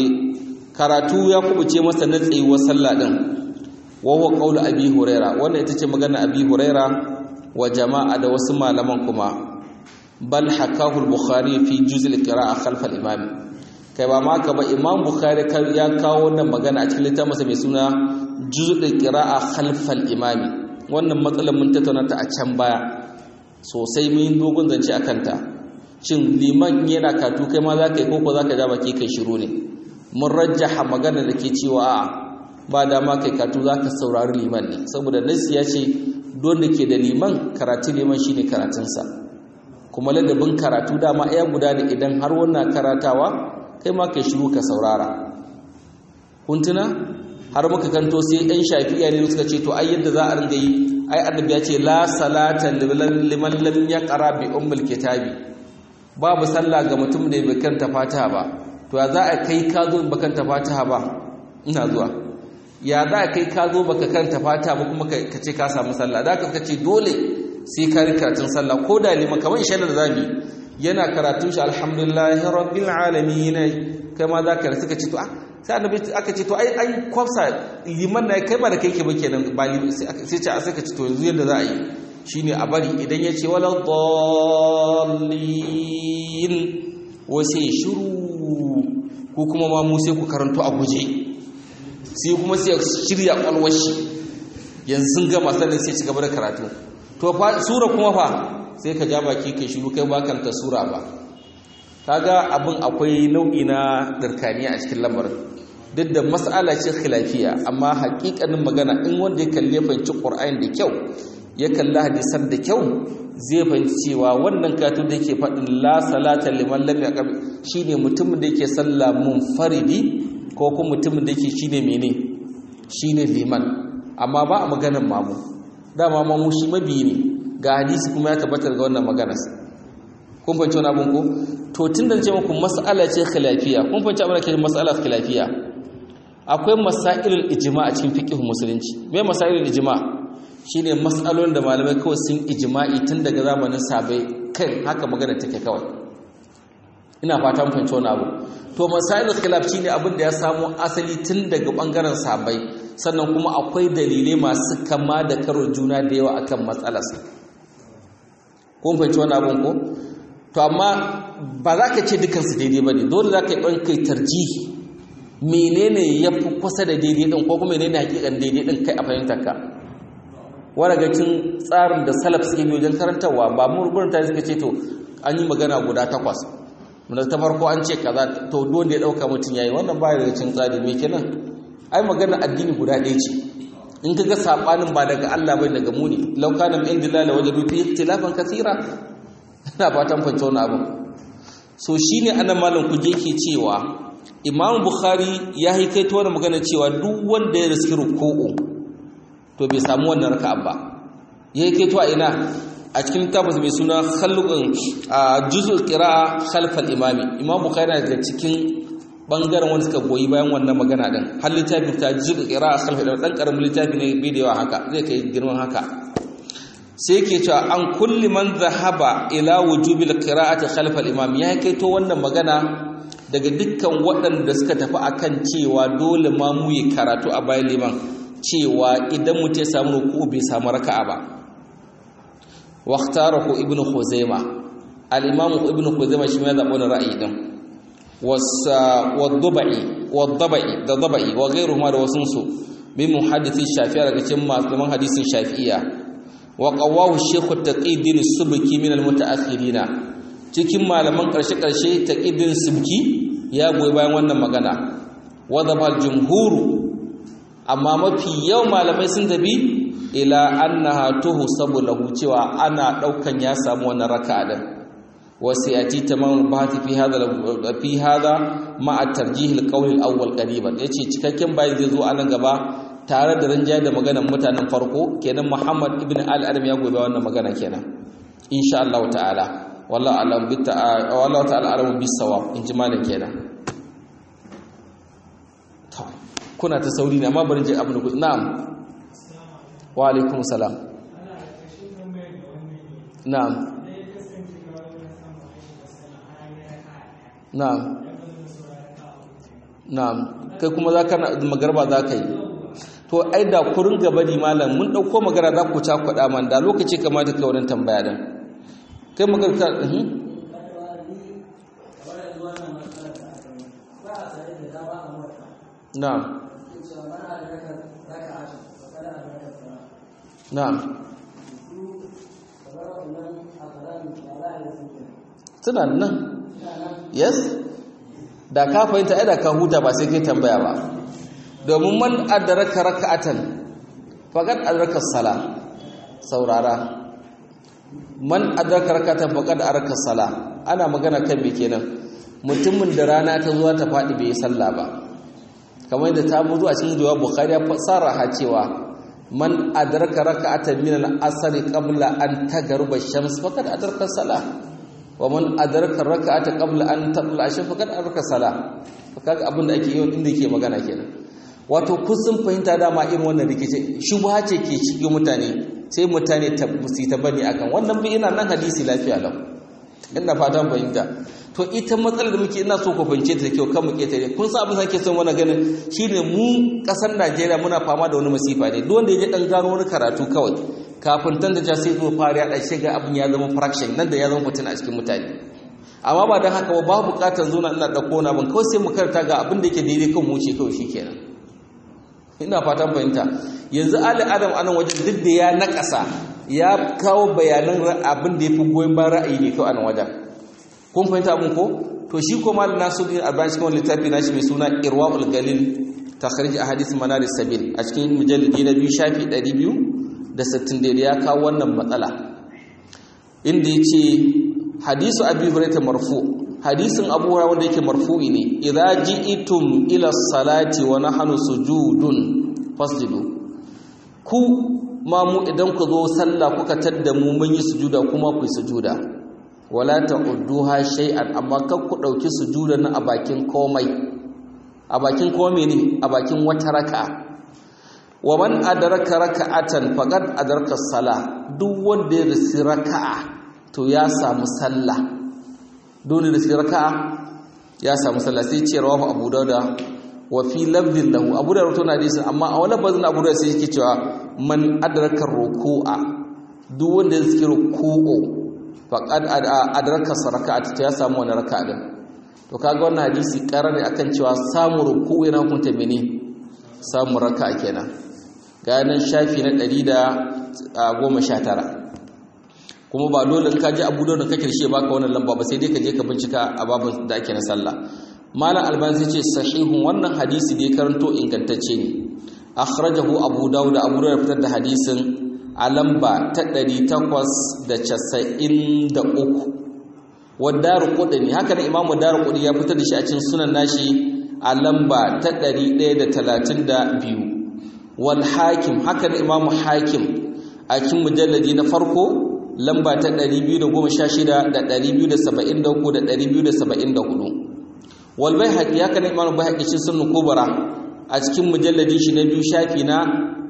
karatu ya kubuce masa na tsayuwar sallah din wa huwa qawlu abi huraira wannan ita ce magana abi huraira wa jama'a da wasu malaman kuma bal hakahu al-bukhari fi juz al-qira'a khalf al-imam kai ba ma ka ba imam bukhari ya kawo wannan magana a cikin littafinsa mai suna juz al-qira'a khalf al-imam wannan matsalar mun tattauna ta a can baya sosai mun dogon zance akan ta shin liman yana katu kai ma zaka yi ko ko zaka ja baki kai shiru ne mun rajjaha magana da ke cewa a ba dama kai katu zaka saurari liman ne saboda nasi ya ce don da ke da liman karatu liman shine karatunsa kuma ladabin karatu dama ɗaya guda ne idan har wannan karatawa kai ma kai shiru ka saurara kuntuna har muka kanto sai ɗan shafi'a ne suka ce to ai yadda za a ringa yi ai annabi ya ce la salata liman lam yaqra bi ummul kitabi babu sallah ga mutum da bai kanta fatiha ba to ya za a kai ka zo baka kanta fatiha ba ina zuwa ya za a kai ka zo baka kanta fatiha ba kuma ka ce ka samu sallah da ka ce dole sai ka karatun sallah ko da liman kamar ishe da zabi yana karatun shi alhamdulillahi rabbil alamin kai ma za ka suka ce to ah sai annabi aka ce to ai ai kwafsa liman na kai ba da kai ke ba kenan ba sai ce a sai ka ce to yanzu yadda za a yi shine a bari idan ya ce wala dallin wai sai shiru ko kuma ma mu sai ku karanto a guje sai kuma sai shirya kwalwashi yanzu sun gama sannan sai ci gaba da karatu to fa sura kuma fa sai ka ja baki kai shiru kai ba ta sura ba kaga abin akwai nau'i na dirkani a cikin lamarin duk da mas'ala ce khilafiya amma haƙiƙanin magana in wanda ya kalle fanci Qur'ani da kyau ya kalli hadisan da kyau zai fahimci cewa wannan katun da yake faɗin la salata liman lam yaqam shine mutumin da yake sallah munfaridi ko kuma mutumin da yake shine mene shine liman amma ba a maganar mamu dama mamu shi mabiyi ne ga hadisi kuma ya tabbatar ga wannan maganar kun fahimci wani abin ko to tun da ce muku mas'ala ce khilafiya kun fahimci abin da ke mas'ala khilafiya akwai masailul ijma a cikin fiqh musulunci me masailul ijma shine mas'alolin da malamai kawai sun ijma'i tun daga zamanin sabai kan haka magana take kawai ina fata mun fahimci wani abu to masailul khilaf shine abin da ya samo asali tun daga bangaren sabai sannan kuma akwai dalilai masu kama da karo juna da yawa akan matsalar kun fahimci wani abin ko to amma ba za ka ce dukansu daidai ba ne dole za ka yi ɓankai tarjihi menene ya fi kusa da daidai ɗin ko kuma menene hakikan daidai ɗin kai a fahimtarka waragacin tsarin da salaf suke bi wajen karantarwa ba murgurin ta suka ce to an yi magana guda takwas wanda ta farko an ce kaza to dole ya ɗauka mutum yayi wannan baya daga cikin tsari me kenan ai magana addini guda ɗaya ce in kaga sabanin ba daga Allah bai daga mu ne law kana min indillah la wajadu fi ikhtilafan kathira ina fatan fahimta wannan abu so shine anan malam kuje ke cewa Imam Bukhari ya haikaito wannan magana cewa duk wanda ya riski ruku'u to bai samu wannan raka'a ba ya haikaito a ina a cikin littafin mai suna khalqun juzul qira'a khalfal imami Imam Bukhari daga cikin bangaren wanda suka goyi bayan wannan magana din har littafin ta juzul qira'a khalfal imami dan karamin littafi ne bai da yawa haka zai kai girman haka sai yake cewa an kulli man zahaba ila wujubil qira'ati khalfal imam ya kai to wannan magana daga dukkan waɗanda suka tafi akan cewa dole ma mu yi karatu a bayan liman cewa idan mutum ya samu ruku bai samu raka'a ba waqtarahu ibnu khuzaima al-imam ibnu khuzaima shi ma zaɓo ra'ayi din والضبعي والضبعي da dabai wa ghayruhuma da wasunsu min muhaddisi shafi'a daga cikin malaman hadisin shafi'iyya wa qawahu shaykh taqidin subki min almutaakhirina cikin malaman karshe karshe taqidin subki ya goyi bayan wannan magana wa dhabal jumhur amma mafi yau malamai sun dabi ila annaha tuhsabu lahu cewa ana daukan ya samu wannan raka'a din wa sayati tamamul bahthi fi hadha fi hadha ma'a tarjih alqawl alawwal qariban yace cikakken bayan zai zo a nan gaba tare da rinjaye da maganar mutanen farko kenan Muhammad ibn al-Arab ya gobe wannan magana kenan insha Allah ta'ala wallahu alam bi wallahu ta'ala alam bis sawab in ji malam kenan to kuna ta sauri ne amma bari je abin da ku na'am wa alaikum salam na'am na'am na'am kai kuma za ka magarba za ka yi to ai da kurin gaba ne malam mun dauko magana za ku cakuɗa man da lokaci kamata ka wannan tambaya din kai magana ka mhm na'am na'am suna nan yes da ka fahimta ai da ka huta ba sai kai tambaya ba domin man adraka raka'atan faqad adraka sala saurara man adraka raka'atan faqad adraka sala ana magana kan me kenan mutumin da rana ta zuwa ta fadi bai sallah ba kamar yadda ta buzo a cikin riwaya bukhari ya fasara cewa man adraka raka'atan min al-asr qabla an taghruba ash-shams faqad adraka sala wa man adraka raka'ata qabla an tatla ash-shams faqad adraka sala kaga abin da ake yi inda yake magana kenan wato kun sun fahimta dama irin wannan rikici shubha ce ke shige mutane sai mutane tabbusi ta bani akan wannan bi ina nan hadisi lafiya lau ina fatan fahimta to ita matsalar da muke ina so ku fahimce ta kyau kan mu ketare kun san abin sake son wani ganin shine mu kasar Najeriya muna fama da wani masifa ne duk wanda ya dan gano wani karatu kawai kafin tan da sai zo fara ya dan shiga abin ya zama fraction nan da ya zama fitina a cikin mutane amma ba dan haka ba babu bukatar zo na ina dauko na ban kawai sai mu karanta ga abin da yake daidai kan mu ce kawai shikenan ina fatan fahimta yanzu ali adam anan wajen duk da ya nakasa ya kawo bayanan abin da ya fi goyon bayan ra'ayi ne kawai anan wajen kun fahimta abin ko to shi ko malam nasuddin albani cikin littafi nashi mai suna irwaul galil takhrij ahadith manar sabil a cikin mujallidi na biyu shafi 260 da ya kawo wannan matsala inda yace hadisu abi hurairah marfu hadisin abu hurairah wanda yake marfu'i ne idza ji'tum ila salati wa nahnu sujudun fasjudu ku ma mu idan ku zo sallah kuka tadda mu mun yi sujuda kuma ku yi sujuda wala ta'udduha shay'an amma kan ku dauki sujuda na a bakin komai a bakin komai ne a bakin wata raka'a wa man adraka raka'atan faqad adraka salah duk wanda ya risi raka'a to ya samu sallah dole da raka'a ya samu sallah sai ce rawahu abu dauda wa fi lafdhin lahu abu dauda to na hadisi amma a wani bazin abu dauda sai yake cewa man adraka ruku'a duk wanda ya zikira ruku'u faqad adraka raka'at ta ya samu wani raka'a din to kaga wannan hadisi karar ne akan cewa samu ruku'u yana hukunta mene samu raka'a kenan ga nan shafi na 119 kuma ba dole ka ji abu da kake shi baka wannan lamba ba sai dai ka je ka bincika a babin da ake na sallah malam albani sai ce sahihun wannan hadisi da ya karanto ingantacce ne akhrajahu abu dawud abu dawud fitar da hadisin a lamba ta 893 wadda ruqudani haka da imamu darqudi ya fitar da shi a cikin sunan nashi a lamba ta 132 wal hakim haka da imamu hakim a cikin mujalladi na farko lamba ta 216 da 273 da 274 wal baihaqi haka da imamu baihaqi cikin sunan kubra a cikin mujalladi shi na biyu shafi na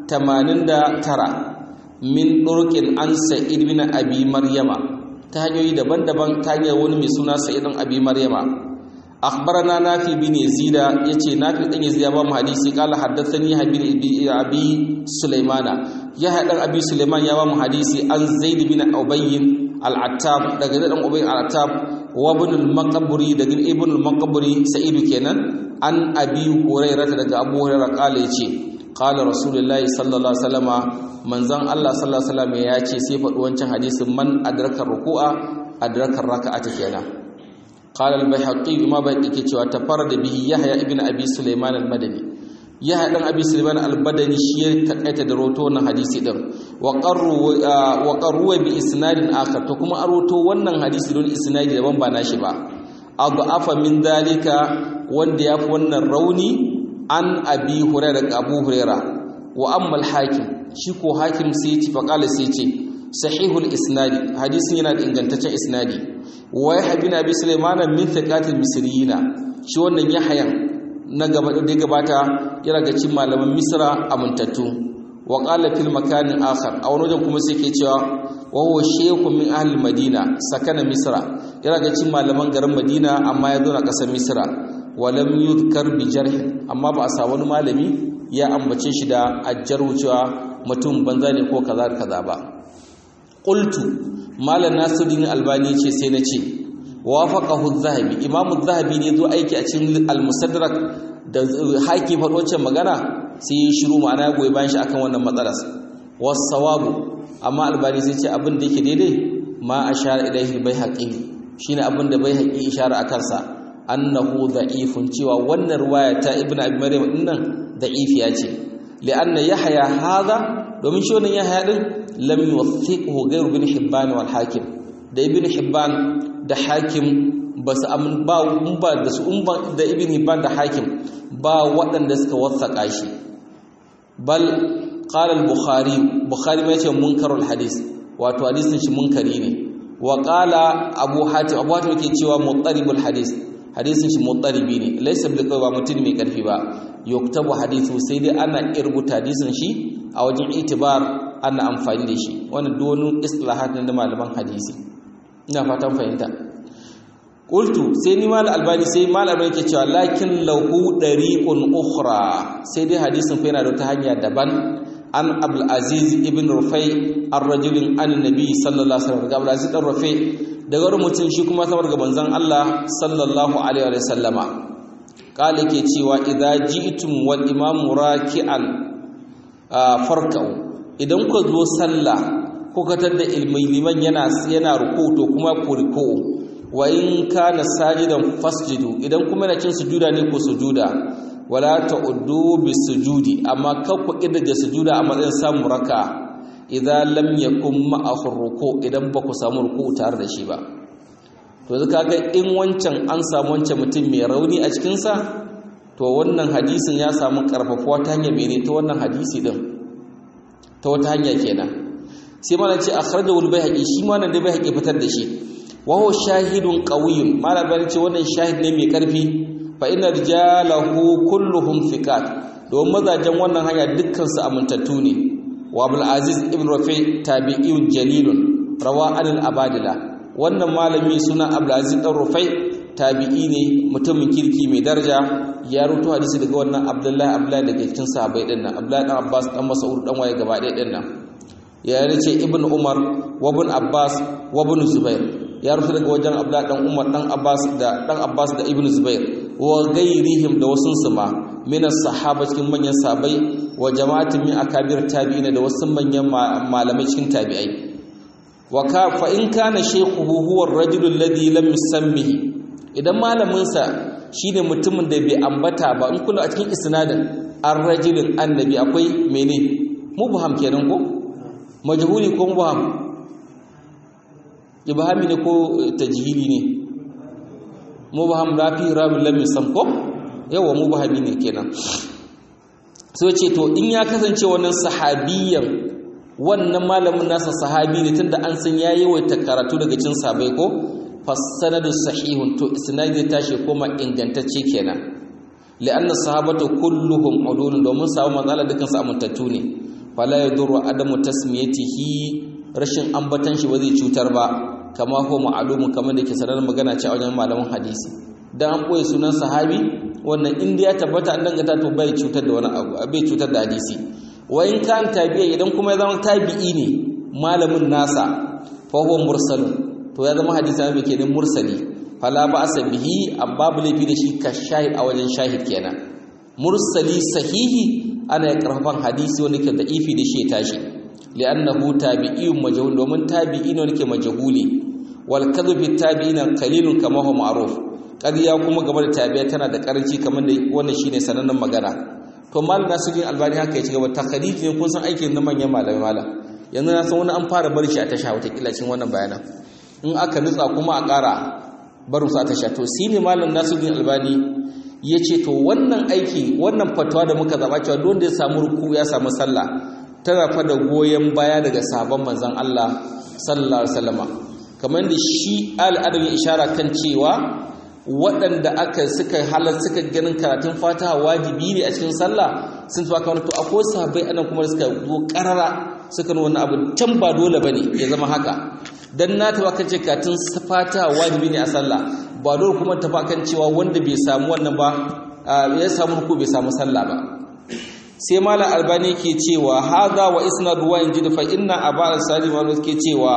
89 min durqin an sa'id bin abi maryama ta hanyoyi daban-daban ta hanyar wani mai suna sa'id bin abi maryama akhbarana nafi bin yazid yace nafi dan yazid ya ba mu hadisi qala haddathani habib abi sulaimana ya hadan abi sulaiman ya ba mu hadisi an zaid bin ubay al-attab daga dan ubay al-attab wa ibn al-maqburi daga ibn al-maqburi sa'id kenan an abi hurairah daga abu hurairah qala yace qala rasulullahi sallallahu alaihi wasallama manzon Allah sallallahu alaihi wasallam ya ce sai faɗi wancan hadisin man adraka ruku'a adraka raka'ata kenan قال البيهقي ما بقي cewa tafarada bihi yahya ibn abi sulaiman al-madani yahya dan abi sulaiman al-badani shi ya takaita da roto wannan hadisi din wa qarru wa qarru bi isnadin akhar to kuma aroto wannan hadisi don isnadi daban ba nashi ba afa min dalika wanda yafi wannan rauni an abi hurairah abu hurairah wa amma al-hakim shi ko hakim sai ya ci faqala sai ya ce sahihul isnadi hadisin yana da ingantaccen isnadi wa yahya bin abi sulaiman min thiqatil misriyina shi wannan yahyan na gaba da gabata yana ga cin malaman misra amintattu wa qala fil makanin akhar a wani wajen kuma sai ke cewa wa huwa shaykhun min ahli madina sakana misra yana ga cin malaman garin madina amma ya zo na kasar misra wa lam yudhkar bi jarh amma ba a sa wani malami ya ambace shi da ajjaru cewa mutum banza ne ko kaza kaza ba qultu malam nasiruddin albani ce sai na ce wafaqahu az-zahabi imamu az-zahabi ne zo aiki a cikin al-musaddarak da haki faɗo magana sai ya shiru ma'ana ya goyi bayan shi akan wannan matsalar was-sawabu amma albani sai ce abin da yake daidai ma ashara ilaihi al-baihaqi shine abin da baihaqi ishara akan sa annahu da'ifun cewa wannan riwaya ta ibnu abi maryam dinnan da'ifiya ce li'anna yahya hadha domin shi wannan yahya din lam yuwathiqhu ghayr ibn hibban wal hakim da ibn hibban da hakim basu amin ba ba da su umba da ibn hibban da hakim ba waɗanda suka wathaka shi bal qala al bukhari bukhari mai ce munkarul hadis wato hadisin shi munkari ne wa qala abu hatim abu hatim yake cewa mutaribul hadis hadisin shi mutaribi ne laysa bil ba mutum mai karfi ba yuktabu hadithu sai dai ana irbuta hadisin shi a wajen itibar ana amfani da shi wannan donin islahat na malaman hadisi ina fatan fahimta qultu sai ni mal albani sai mal albani yake cewa lakin lahu dariqun ukhra sai dai hadisin fa yana da wata hanya daban an abul aziz ibn rufai ar-rajulin an nabi sallallahu alaihi wasallam abul aziz ibn rufai daga wani mutum shi kuma samar ga manzon Allah sallallahu alaihi wa sallama kale ke cewa idza ji'tum wal imamu raki'an farka'u idan ku zo sallah ko katar da ilmi liman yana yana ruku to kuma ku ruku wa in kana sajidan fasjudu idan kuma yana cin sujuda ne ku sujuda wala ta'uddu bisujudi amma kar ku kidda sujuda a matsayin samu raka idan lam yakun ma'ahu ruku idan ba ku samu ruku tare da shi ba to zaka ga in wancan an samu wancan mutum mai rauni a cikin sa to wannan hadisin ya samu karfafuwa ta hanya mene ta wannan hadisi din ta wata hanya kenan sai mana ce akhrajahu al-baihaqi shi ma nan da baihaqi fitar da shi wa huwa shahidun qawiyyun mala bani ce wannan shahid ne mai karfi fa inna rijalahu kulluhum thiqat don mazajen wannan hanya dukkan su amintattu ne wa abul aziz ibn rafi tabi'iyun jalilun rawa anil abadila wannan malami suna abul aziz dan rufai tabi'i ne mutumin kirki mai daraja ya rutu hadisi daga wannan abdullahi abdullahi daga cikin sahabbai din nan abdullahi dan abbas dan mas'ud dan waye gaba ɗaya din nan ya ce ibnu umar wa ibn abbas wa ibn zubair ya rutu daga wajen abdullahi dan umar dan abbas da dan abbas da ibn zubair wa gairihim da wasun su ma min sahaba cikin manyan sahabbai wa jama'atin min akabir tabi'ina da wasu manyan malamai cikin tabi'ai wa ka fa in kana shaykhuhu huwa ar-rajul alladhi lam yusammihi idan malaminsa shi ne mutumin da bai ambata ba in kula a cikin isnadin an rajulin annabi akwai mene mubham kenan ko majhuli ko mubham ibhami ne ko tajhili ne mubham rafi rabin lam yusam ko yawa mubhami ne kenan sai ce to in ya kasance wannan sahabiyan wannan malamin nasa sahabi ne tunda an san ya yawaita karatu daga cin sabai ko fasanadu sahihun to isnadi tashi koma ingantacce kenan li'anna sahabatu kulluhum udulun domin samu matsala dukan su amintattu ne fala yadurru adamu tasmiyatihi rashin ambatan shi ba zai cutar ba kama ko ma'lumu kamar da ke sanar magana ce a wajen malaman hadisi dan an boye sunan sahabi wannan inda ya tabbata an dangata to bai cutar da wani abu bai cutar da hadisi wa in kan tabi'a idan kuma ya zama tabi'i ne malamin nasa fa huwa mursalun to ya zama hadisi ne kenan mursali fala ba asa bihi babu laifi da shi ka shahid a wajen shahid kenan mursali sahihi ana ya karfafan hadisi wanda ke da'ifi da shi ya tashi li'annahu tabi'iyyun majhul domin tabi'i ne wanda ke majhuli wal kadhib tabi'ina qalilun kama huwa ma'ruf ƙarya kuma game da tabi'a tana da karanci kamar da wannan shine sanannen magana to mal nasirin albani haka ya ci gaba takhalidi ne kun san aikin na manyan malamai malam yanzu na san wani an fara bar shi a tasha wata kila cin wannan bayanan in aka nutsa kuma a ƙara barin sa ta sha to shi ne malam nasiruddin albani ya ce to wannan aiki wannan fatawa da muka zaba cewa don da ya samu ruku ya samu sallah tana fada goyon baya daga sabon manzon Allah sallallahu alaihi wasallama kamar da shi al'adam ya ishara kan cewa waɗanda aka suka halar suka ganin karatun fataha wajibi ne a cikin sallah sun tuwa kawai to akwai sahabbai anan kuma suka zo karara suka nuna wannan abu can ba dole bane ya zama haka dan na taba kan ce katin fata wajibi ne a sallah ba dole kuma tafa kan cewa wanda bai samu wannan ba ya samu ruku bai samu sallah ba sai mala albani ke cewa hadha wa isnad wa injid fa inna aba al-salim wa ke cewa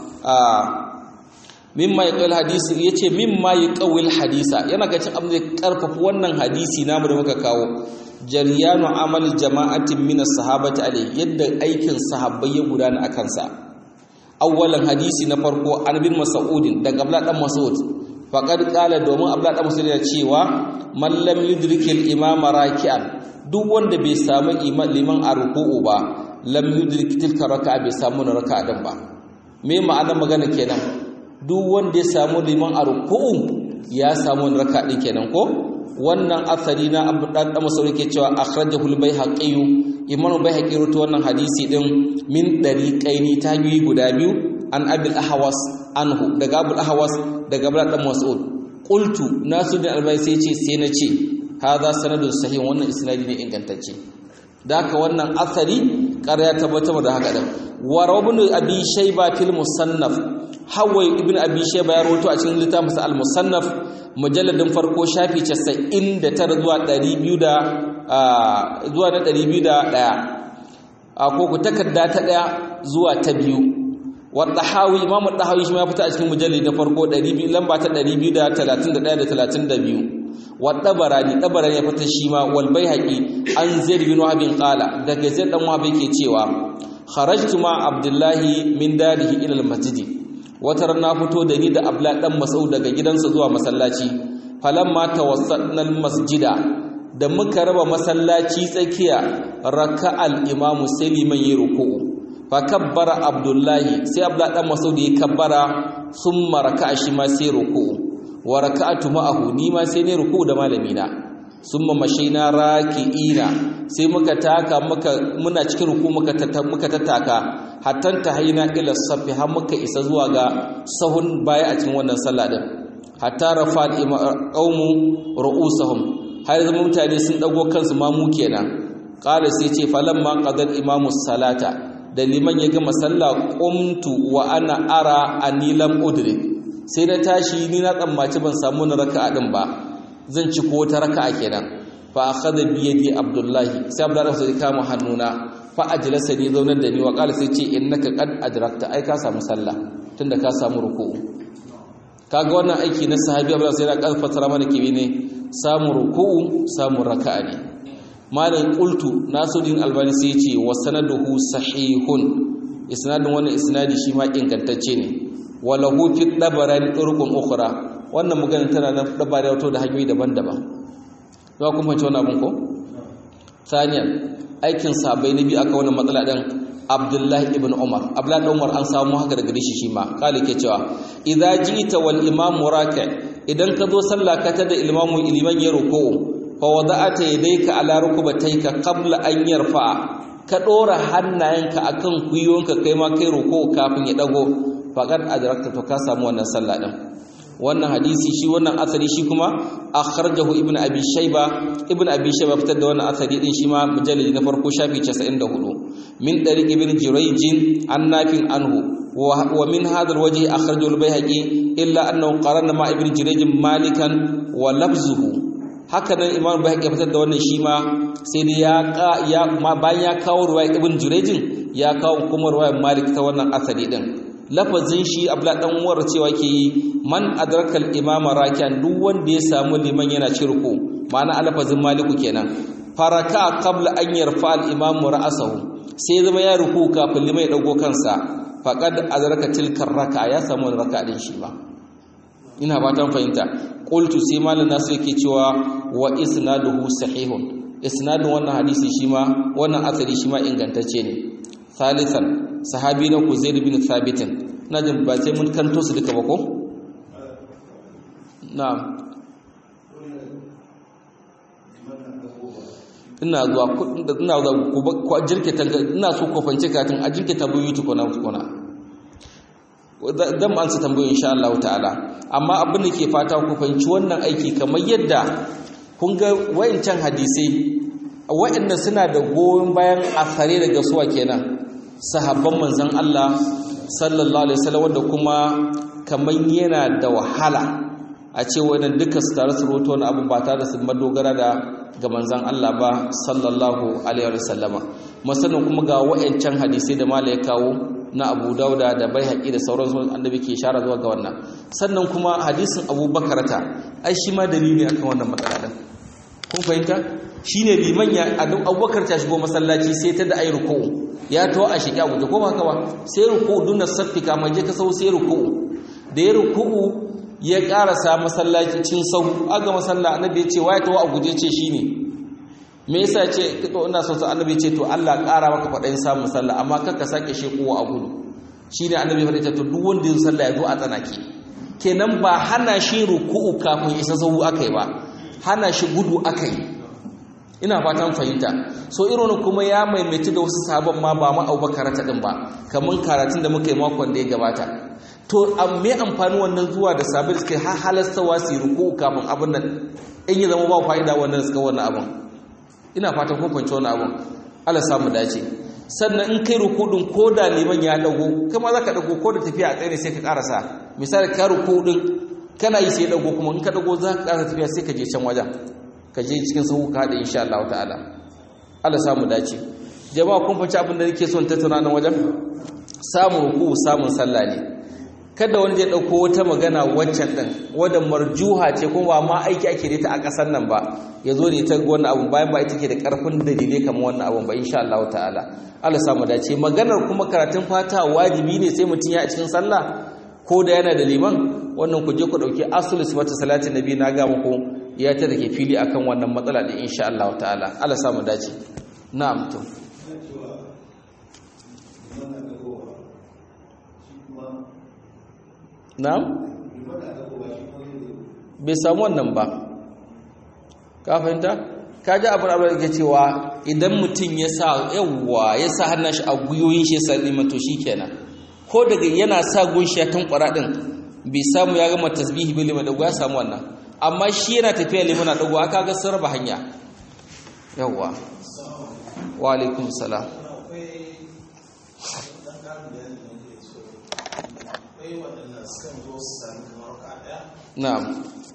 mimma yaqul hadisi yace mimma yaqul hadisa yana ga cin abin da karfafa wannan hadisi namu da muka kawo jaryanu amal jama'atin min as-sahabati alayhi yadda aikin sahabbai ya gudana akan sa awwalan hadisi na farko an bin mas'udin daga abla dan mas'ud faqad qala domin abla dan mas'ud ya cewa man lam yudrikil imama raki'an duk wanda bai samu liman a ruku'u ba lam yudrik tilka raka'a bai samu raka'a din ba me ma'anar magana kenan duk wanda ya samu liman a ruku'u ya samu raka'a din kenan ko wannan asali na abu dan mas'ud ke cewa akhrajahu al-baihaqi imam bayhaqi rawaito wannan hadisi din min dariqaini ta hanyoyi guda biyu an abil ahwas anhu daga abul ahwas daga abul dan mas'ud qultu nasuddin albani sai ce sai na ce hadha sanadun sahih wannan isnadi ne ingantacce da haka wannan asali ƙarya tabbatar da haka din wa ibn abi shayba fil musannaf hawai ibn abi shayba ya rawaito a cikin littafin al musannaf mujalladin farko shafi 99 zuwa 200 da zuwa na 201 a ko ku takarda ta daya zuwa ta biyu wadda hawi imamu dahawi shi ma fita a cikin mujalladi na farko 200 lamba ta 231 da 32 wadda barani dabarani ya fita shi ma wal baihaqi an zaid bin wahab qala daga zaid dan wahab yake cewa kharajtu ma abdullahi min darihi ila al masjid wata ran fito da ni da abla dan mas'ud daga gidansa zuwa masallaci falamma tawassatna al masjida da muka raba masallaci tsakiya raka'al imamu sai liman yi ruku'u fa kabbara abdullahi sai abdullah dan mas'ud ya kabbara summa raka'a shi ma sai ruku'u wa raka'atu ma'ahu ni ma sai ne ruku'u da malamina summa mashaina raki'ina sai muka taka muka muna cikin ruku muka muka tattaka hatta tahayna ila safi har muka isa zuwa ga sahun baya a cikin wannan sallah din hatta rafa qaumu ru'usahum har zama mutane sun dago kansu mamu kenan qala sai ce falamma qadal imamu salata da liman ya gama sallah qumtu wa ana ara anilam udrik sai na tashi ni na tsammaci ban samu na raka'a din ba zan ci ko wata raka'a kenan fa akhadha bi yadi abdullahi sai abdullahi sai kama hannuna fa ajlasa ni zaunar da ni wa qala sai ce innaka qad adrakta ai ka samu sallah tunda ka samu ruku'u kaga wannan aiki na sahabi abdullahi sai na kalfata mana kibi ne samun ruku'u samun raka'a ne malam qultu nasuddin albani sai ya ce wa sanaduhu sahihun isnadin wannan isnadi shi ma ingantacce ne walahu fi dabarani turqun ukhra wannan magana tana na dabari wato da hanyoyi daban-daban za ku fahimci wannan abin ko thaniyan aikin sahabbai na biyu aka wannan matsala din Abdullahi ibn Umar Abdullahi Umar an samu haka daga shi shi ma kale ke cewa idza jita wal imam muraka idan ka zo sallah ka tada imamu iliman ya ruku fa wada'ata yadayka ala rukbatayka qabla an yarfa ka dora hannayenka akan kuyonka kai ma kai ruku kafin ya dago faqad adrakta to ka samu wannan sallah din wannan hadisi shi wannan asari shi kuma akhrajahu ibnu abi shayba ibnu abi shayba fitar da wannan asari din shi ma mujallid na farko shafi 94 min tariq ibn jurayj an nafin anhu wa min hadha alwajh akhrajahu albayhaqi illa annahu qarana ma ibn jurayj malikan wa lafzuhu haka nan imam bayhaqi fitar da wannan shi ma sai dai ya ya bayan ya kawo ruwaya ibn jurayj ya kawo kuma ruwayar malik ta wannan asari din lafazin shi abla dan uwar cewa ke yi man adrakal imama rakian duk wanda ya samu liman yana cirko ma'ana alfazin maliku kenan faraka qabla an yarfa al imam ra'sahu sai zama ya ruku kafin liman ya dago kansa faqad adraka tilkar raka ya samu raka din shi ba ina fatan fahimta qultu sai malan nasu yake cewa wa isnaduhu sahihun isnadun wannan hadisi shi ma wannan asali shi ma ingantacce ne thalithan sahabi na Kuzair bin Thabit na jin ba sai mun kanto su duka ba ko na'am ina zuwa ina zuwa ku jirke ina so ku fance katin a jirke tambayoyi tukuna tukuna dan an su tambayoyi insha Allah ta'ala amma abin da ke fata ku fanci wannan aiki kamar yadda kun ga wayancan hadisai wa'annan suna da goyon bayan asare daga suwa kenan sahabban manzon Allah sallallahu alaihi wasallam wanda kuma kaman yana da wahala a ce wannan duka su tare su roto wani abu ba tare da su madogara da ga manzon Allah ba sallallahu alaihi wasallama masanin kuma ga wa'ancan hadisai da mala ya kawo na Abu Dauda da Baihaqi da sauran su annabi ke shara zuwa ga wannan sannan kuma hadisin Abu Bakarata ai shi ma dalili akan wannan matsala din kun fahimta shine liman ya Abubakar ta shigo masallaci sai ta da ayi ruku'u ya to a shiga guje ko ba haka ba sai ruku'u dunna saffi kama je ka sau sai ruku'u da ya ruku'u ya karasa masallacin sau aga masalla annabi ya ce waya to a guje ce shine me yasa ce to ina so sa annabi ce to Allah ƙara maka fadayin samun sallah amma kar ka sake shekuwa a gudu shine annabi ya to duk wanda yin sallah ya zo a tsanake kenan ba hana shi ruku'u kafin isa sau akai ba hana shi gudu akai ina fatan fahimta so irin kuma ya maimaiti da wasu sabon ma ba ma abubakar ta din ba kamar karatun da muka yi makon da ya gabata to me amfani wannan zuwa da sabon suka har halastawa su ruku kafin abin nan in yi zama ba fa'ida wannan suka wannan abin ina fatan kun fahimci wannan abin Allah samu dace sannan in kai ruku din ko da liman ya dago kai ma zaka dago ko da tafiya a tsaye ne sai ka karasa misali ka ruku din kana yi sai dago kuma in ka dago za ka karasa tafiya sai ka je can wajen ka je cikin sahu ka haɗe insha Allah ta'ala Allah samu dace jama'a kun faci abin da nake son tattauna nan wajen samun ruku samun sallah ne kada wani zai dauko wata magana waccan din wadda marjuha ce kuma ba ma aiki ake da ita a kasar nan ba ya zo da ita wannan abu bayan ba ita ke da karfin dalilai kamar wannan abun ba insha Allah ta'ala Allah samu dace maganar kuma karatun fata wajibi ne sai mutum ya a cikin sallah ko da yana da liman wannan ku je ku dauki asul sifatu salatin nabi na ga muku ya ta dake fili akan wannan matsala din insha Allah ta'ala Allah samu dace na'am to na'am bai samu wannan ba ka fahimta ka ji abin abin da ke cewa idan mutum ya sa yawwa ya sa hannun shi a guyoyin shi ya sa liman to shi kenan ko daga yana sa gunshi ya tankwara din bai samu ya gama tasbihi bai liman dago ya samu wannan amma shi yana tafiya liman na dago aka ga sun raba hanya yawwa wa alaikum salam na'am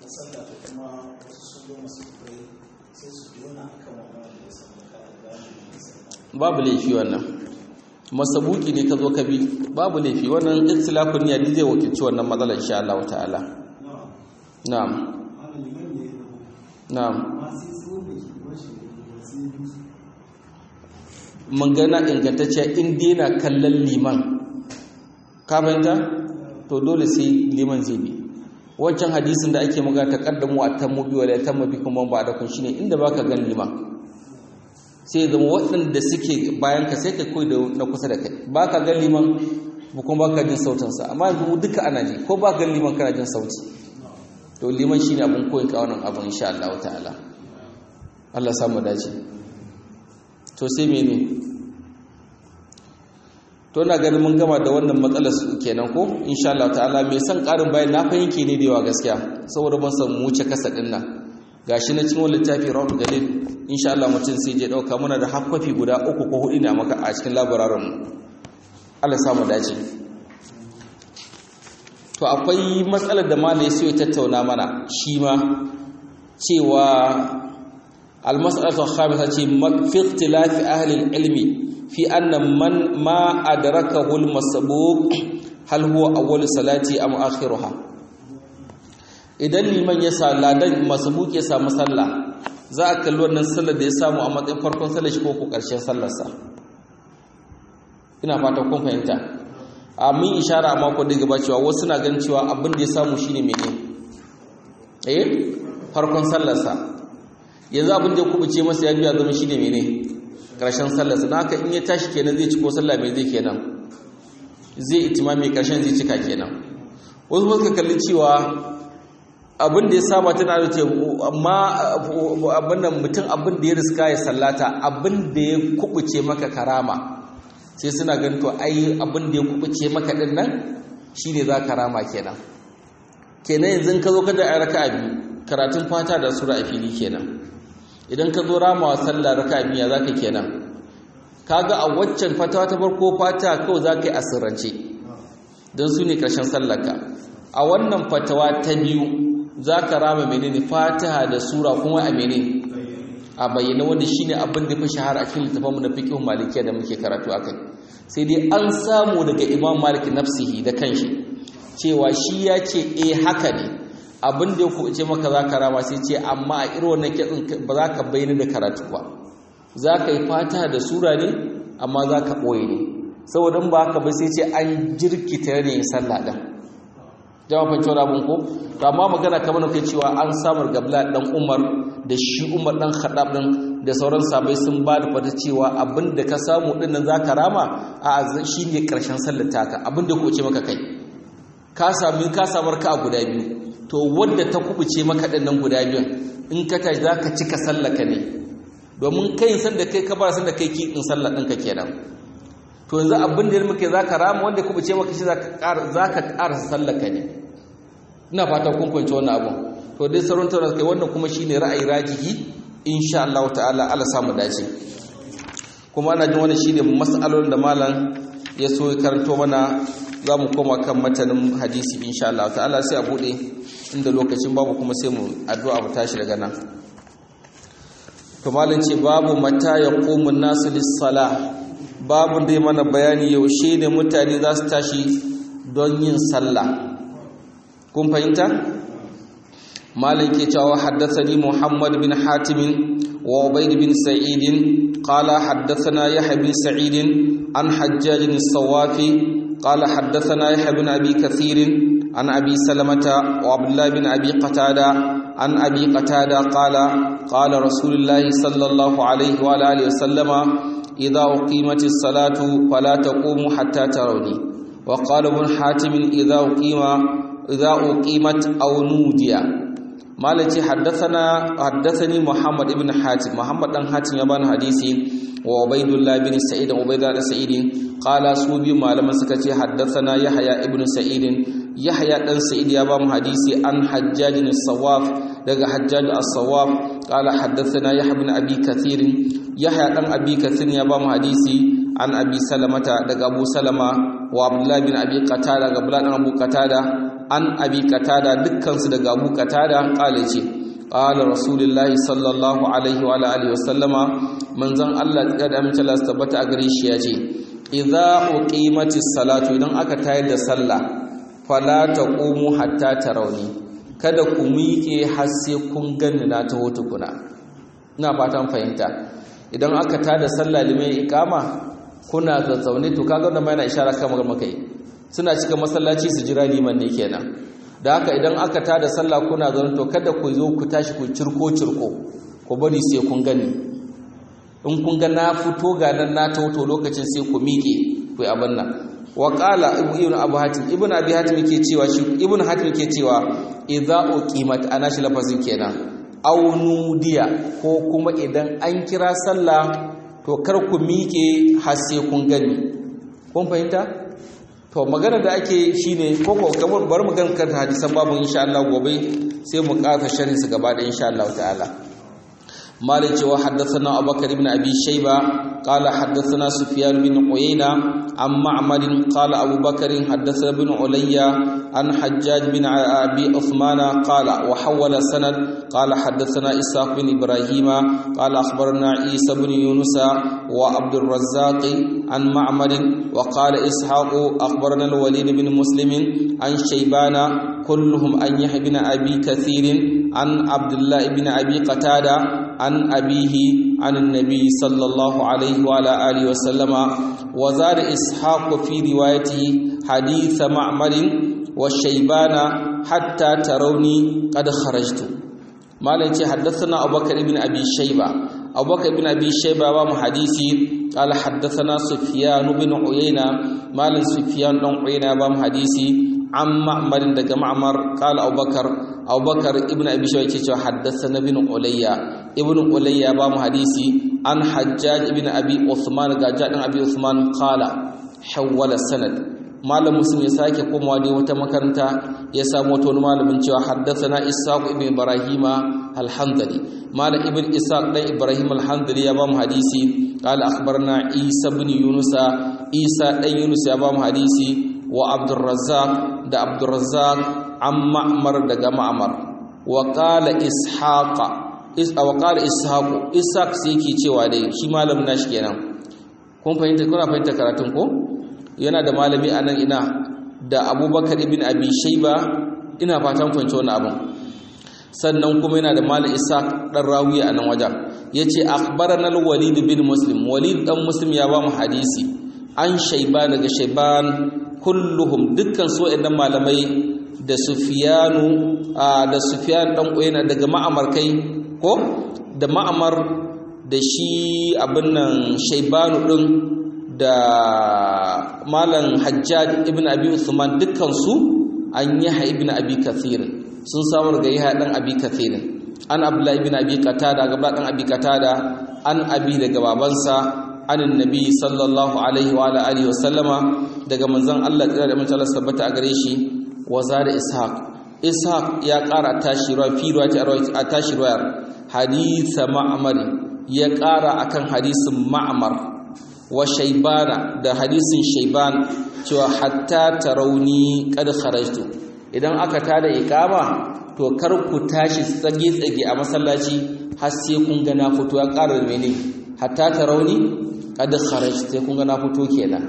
babu laifi wannan masabuki ne ka zo ka bi babu laifi wannan ikhtilafun niyya zai wakilci wannan matsalar insha Allah ta'ala na'am na'am magana ingantacciya in dai kallon liman ka fahimta to dole sai liman zai bi wancan hadisin da ake magana taqaddamu at-tammu bi wala tammu bi kuma ba da kun shine inda baka gan liman sai zama waɗanda suke bayan ka sai ka koyi da na kusa da kai ba ka ga liman ba kuma ba ka jin sautinsa amma yanzu duka ana ji ko ba ka ga liman kana jin sauti to liman shine abin koyin ka wannan abin insha Allah ta'ala Allah samu dace to sai mene to na ganin mun gama da wannan matsalar su kenan ko insha Allah ta'ala me san karin bayan na fahimke ne da yawa gaskiya saboda ban san mu wuce kasa din nan gashi na cikin littafi Rawd Galil insha Allah mutum sai je dauka muna da hakkafi guda uku ko hudu ne a maka a cikin labararin mu Allah samu dace to akwai matsalar da malai sai ya tattauna mana shi ma cewa al-mas'alatu khamisa ce fi ikhtilafi ahli al-ilmi fi anna man ma adrakahu al-masbuq hal huwa awwal salati am akhiruha idan liman ya salladan masbuq ya samu sallah za a kalli wannan sallar da ya samu a matsayin farkon sallar shi ko ko karshen sallarsa ina fata kun fahimta a mun ishara a mako da gaba cewa wasu na ganin cewa abin da ya samu shine mene eh farkon sallarsa yanzu abin da ya kubuce masa ya biya zama shine mene karshen sallarsa na haka in ya tashi kenan zai ci ko sallah mai zai kenan zai itimami karshen zai cika kenan wasu suka kalli cewa abin da ya saba tana da ce amma abin da mutum abin da ya riska ya sallata abin da ya kubuce maka karama sai suna ganin to ai abin da ya kubuce maka din nan shine za ka rama kenan kenan yanzu ka zo ka da raka'a biyu karatun fata da sura a fili kenan idan ka zo ramawa sallah raka'a biyu za ka kenan kaga a waccan fatawa ta farko fata kawai za ka yi asirrance don su ne ƙarshen sallarka a wannan fatawa ta biyu za ka rama menene fataha da sura kuma a menene a bayyana wanda shine abin da fi shahara a cikin littafinmu na fiqh malikiya da muke karatu akai sai dai an samu daga imam malik nafsihi da kanshi cewa shi ya ce eh haka ne abin da ya kuce maka za ka rama sai ce amma a irin wannan kitsin ba za ka bayyana da karatu ba za ka yi fata da sura ne amma za ka ɓoye ne saboda ba haka ba sai ce an jirkita ne sallah ɗin jama fanci wani abin ko to amma magana kamar kai cewa an samar gabla ɗan umar da shi umar ɗan haɗab ɗin da sauran sabai sun ba da fata cewa abin da ka samu ɗin nan za ka rama a shi ne ƙarshen sallar taka abin da kuce maka kai ka sami ka samar ka a guda biyu to wadda ta kubuce maka ɗin nan guda biyun in ka tashi za ka cika sallaka ne domin kai san da kai ka bar san da kai ki in sallar ɗinka kenan to yanzu abin da muke za ka rama wanda kubuce maka shi za ka ƙara sallaka ne ina fata kun kwanci wannan abun to dai sauran taurar kai wannan kuma shine ra'ayi rajihi insha Allah ta'ala Allah samu dace kuma ana jin wannan shine mas'alolin da malam ya so ya karanto mana za mu koma kan matanin hadisi insha Allah ta'ala sai a bude inda lokacin babu kuma sai mu addu'a mu tashi daga nan to malam ce babu mata yaqumun nasu lis-sala babu dai mana bayani yaushe ne mutane za su tashi don yin sallah kun fahimta malam ke cewa haddathani muhammad bin hatim wa ubayd bin sa'id qala haddathana yahya bin sa'id an hajjaj bin sawafi قال حدثنا يحيى بن ابي كثير عن ابي سلمة وعبد الله بن ابي قتادة عن ابي قتادة قال قال رسول الله صلى الله عليه وعلى اله وسلم اذا اقيمت الصلاة فلا تقوموا حتى تروني وقال ابن حاتم اذا اقيم اذا اقيمت او نودي مالتي حدثنا حدثني محمد بن حاتم محمد بن حاتم يبان حديثي وعبيد الله بن سعيد وعبيد الله سعيد قال سوبي malaman suka ce haddathana yahya ibn sa'id yahya dan sa'id ya ba mu hadisi an hajjaj bin sawaf daga hajjaj as-sawaf qala haddathana yahya ibn abi kathir yahya dan abi kathir ya ba mu hadisi an abi salamata daga abu salama wa abdullah bin abi qatada daga abdullah dan abu qatada an abi qatada dukkan su daga abu qatada qala ce qala rasulullahi sallallahu alaihi wa alihi wasallama manzon Allah ya da amince Allah tabbata a gare shi ya ce idza uqimatis salatu idan aka tayar da sallah fala taqumu hatta tarawni kada ku miƙe har sai kun ganni na taho tukuna ina fatan fahimta idan aka tada sallah limai iqama kuna zazzaune to kaga wannan yana isharar kan magana kai suna cikin masallaci su jira liman ne kenan da haka idan aka tada sallah kuna zaune to kada ku zo ku tashi ku cirko cirko ku bari sai kun gani in kun ga na fito ga nan na tauto lokacin sai ku miƙe ku abin nan wa qala ibnu abu hatim ibnu abi hatim yake cewa shi ibnu hatim yake cewa idza uqimat ana shi lafazin kenan aw nudiya ko kuma idan an kira sallah to kar ku miƙe har sai kun gani kun fahimta to magana da ake shine ko ko kamar bar mu gan kan hadisan babu insha Allah gobe sai mu kafa sharhin su gaba da insha Allah ta'ala مالك وحدثنا أبو بكر بن أبي شيبة قال حدثنا سفيان بن عيينة عن معمر قال أبو بكر حدثنا بن عليا عن حجاج بن أبي عثمان قال وحول سند قال حدثنا إسحاق بن إبراهيم قال أخبرنا عيسى بن يونس وعبد الرزاق عن معمر وقال إسحاق أخبرنا الوليد بن مسلم عن شيبان كلهم أن يحيى بن أبي كثير عن عبد الله بن أبي قتادة عن أبيه عن النبي صلى الله عليه وعلى آله وسلم وزاد إسحاق في روايته حديث معمر والشيبان حتى تروني قد خرجت ما لنتي حدثنا أبو بكر بن أبي شيبة أبو بكر بن أبي شيبة وام حديثي قال حدثنا سفيان بن عيينة ما لن سفيان بن عيينة وام حديثي عن معمر دق معمر قال أبو بكر أبو بكر ابن أبي شيبة حدثنا بن عليا ابن عليا وام حديثي عن حجاج ابن أبي عثمان قال أبي عثمان قال حول السند malam muslim ya sake komawa ne wata makaranta ya samu wata wani malamin cewa haddathana ishaq ibn ibrahima al-handali malam ibn ishaq dan ibrahim al-handali ya ba mu hadisi qala akhbarna isa ibn yunus isa dan yunus ya ba mu hadisi wa abdur razzaq da abdur razzaq an ma'mar daga ma'mar wa qala ishaq is wa qala ishaq ishaq sai yake cewa dai shi malamin nashi kenan kun fahimta kuna fahimta karatun ko yana da malami a nan ina da abubakar ibn abi shaiba ina fatan kwanci wani abin sannan kuma yana da malam isa dan rawiya a nan wajen ya ce akbaran walid bin muslim walid dan muslim ya ba mu hadisi an shaiba daga shaiban kulluhum dukkan su idan malamai da sufiyanu da sufiyan dan uyana daga ma'amar kai ko da ma'amar da shi abin nan shaibanu din da malam hajjaj ibn abi usman dukkan su an yahya ibn abi kathir sun samu daga yahya dan abi kathir an abdullah ibn abi qatada gaba dan abi qatada an abi daga babansa an annabi sallallahu alaihi wa ala alihi wa sallama daga manzon Allah da da mutum Allah tabbata a gare shi wa zada ishaq ishaq ya ƙara tashi ruwa fi ruwa ta tashi ruwa haditha ma'mar ya ƙara akan hadisin ma'mar wa shaibana da hadisin shaiban cewa hatta tarauni kad kharajtu idan aka tada iqama to kar ku tashi tsage tsage a masallaci har sai kun ga na fito ya ƙara mene hatta tarauni kad kharajtu sai kun ga na fito kenan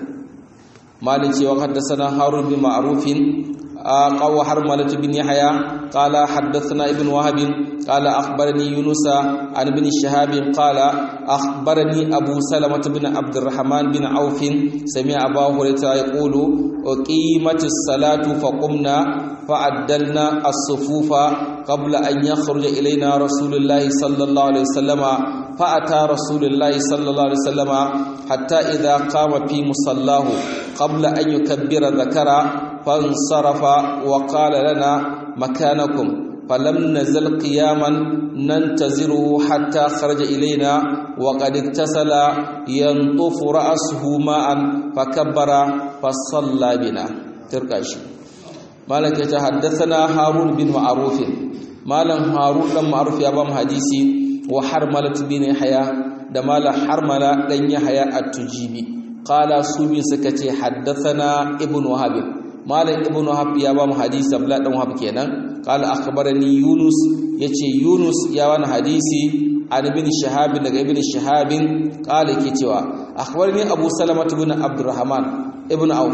malin cewa haddathana harun bin ma'rufin قال حرملة بن يحيى قال حدثنا ابن وهب قال أخبرني يونس عن ابن شهاب قال أخبرني أبو سلمة بن عبد الرحمن بن عوف سمع أبا هريرة يقول أقيمت الصلاة فقمنا فعدلنا الصفوف قبل أن يخرج إلينا رسول الله صلى الله عليه وسلم فأتى رسول الله صلى الله عليه وسلم حتى إذا قام في مصلاه قبل أن يكبر ذكر فانصرف وقال لنا مكانكم فلم نزل قياما ننتظره حتى خرج إلينا وقد اغتسل ينطف رأسه ماء فكبر فصلى بنا تركاشي مالك يتحدثنا هارون بن معروف مالك هارون بن معروف يا بام حديثي وحرملة بن يحيى da mala harmala dan yahya at-tujibi qala su bi suka ce haddathana ibn wahab malam ibn wahab ya ba mu hadisi abla dan wahab kenan qala akhbarani yunus yace yunus ya wani hadisi an ibn shahab daga ibn shahab qala yake cewa akhbarani abu salama ibn abdurrahman ibn auf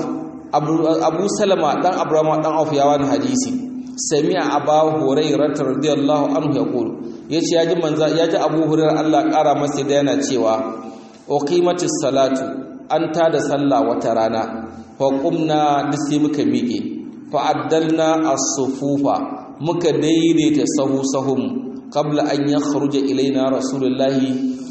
abu salama dan abdurrahman dan auf ya wani hadisi sami'a abu hurairah radiyallahu anhu yaqulu yace yaji manza yaji abu hurairah Allah kara masa da yana cewa uqimatis salatu an tada sallah wata rana fa qumna sai muka miƙe fa addalna as-sufufa muka daidaita sahu sahum qabla an yakhruja ilaina rasulullahi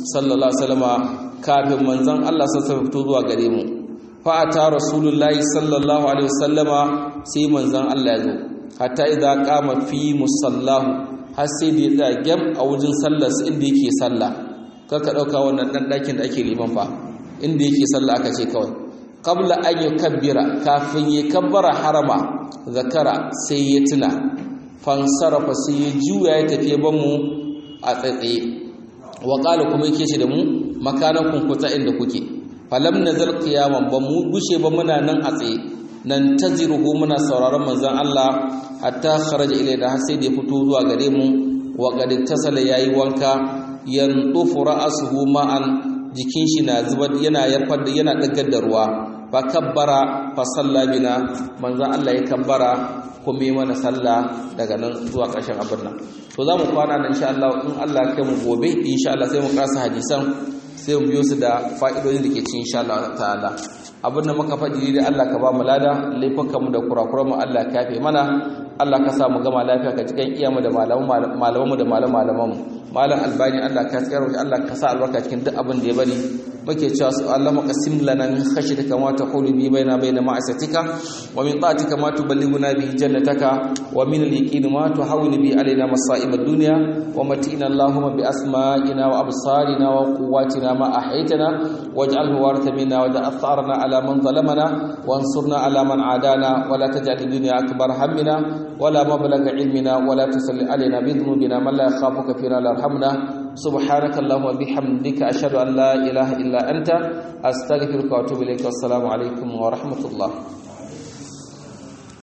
sallallahu alaihi wasallama kafin manzon Allah sallallahu fito zuwa gare mu fa ata rasulullahi sallallahu alaihi wasallama sai manzon Allah ya zo hatta idza qama fi musallahu har sai da ya tsaya gem a wajen sallar su inda yake sallah kar ka dauka wannan dan dakin da ake liman fa inda yake sallah aka ce kawai qabla an yukabbira kafin ya kabbara harama zakara sai ya tuna fansarafa sai ya juya ya tafi ban mu a tsatsaye wa qala kuma yake ce da mu makanan kun kuta inda kuke falam nazal qiyaman ba mu gushe ba muna nan a tsaye nan taziruhu muna sauraron manzon Allah hatta kharaja ilayna har sai da ya fito zuwa gare mu wa qad tasala yayi wanka yantufu ra'suhu ma'an jikin shi na zubar yana yarfar da yana dagar da ruwa fa kabbara fa salla bina manzon Allah ya kabbara kuma yi mana sallah daga nan zuwa ƙarshen abin nan to za mu kwana nan insha Allah in Allah ya kai mu gobe insha Allah sai mu kasa hadisan sai mu biyo su da fa'idodin da ke cikin insha Allah ta'ala abin da muka faɗi da Allah ka ba mu lada laifukan mu da kurakuran mu Allah ka yafe mana Allah ka sa mu gama lafiya ka cikin iyamu da malaman mu da malaman malaman mu malam albani Allah ka tsayar wa Allah ka sa albarka cikin duk abin da ya bari muke cewa su Allah maqasim lana min khashyatika ma taqulu bi baina baina ma'asatika wa min ta'atika ma tuballighuna bihi jannataka wa min al-yaqini ma tuhawwinu bi alaina masa'ib ad-dunya wa matina Allahumma bi asma'ina wa absarina wa quwwatina ma ahaytana waj'alhu waritha minna wa ja'alna ala man zalamana wansurna ala man adana wa la taj'al ad-dunya akbar hammina wa la mablagha ilmina wa la tusalli alaina bi dhunubina man la yakhafuka fina la yarhamna سبحانك اللهم وبحمدك أشهد أن لا إله إلا أنت أستغفرك وأتوب إليك والسلام عليكم ورحمة الله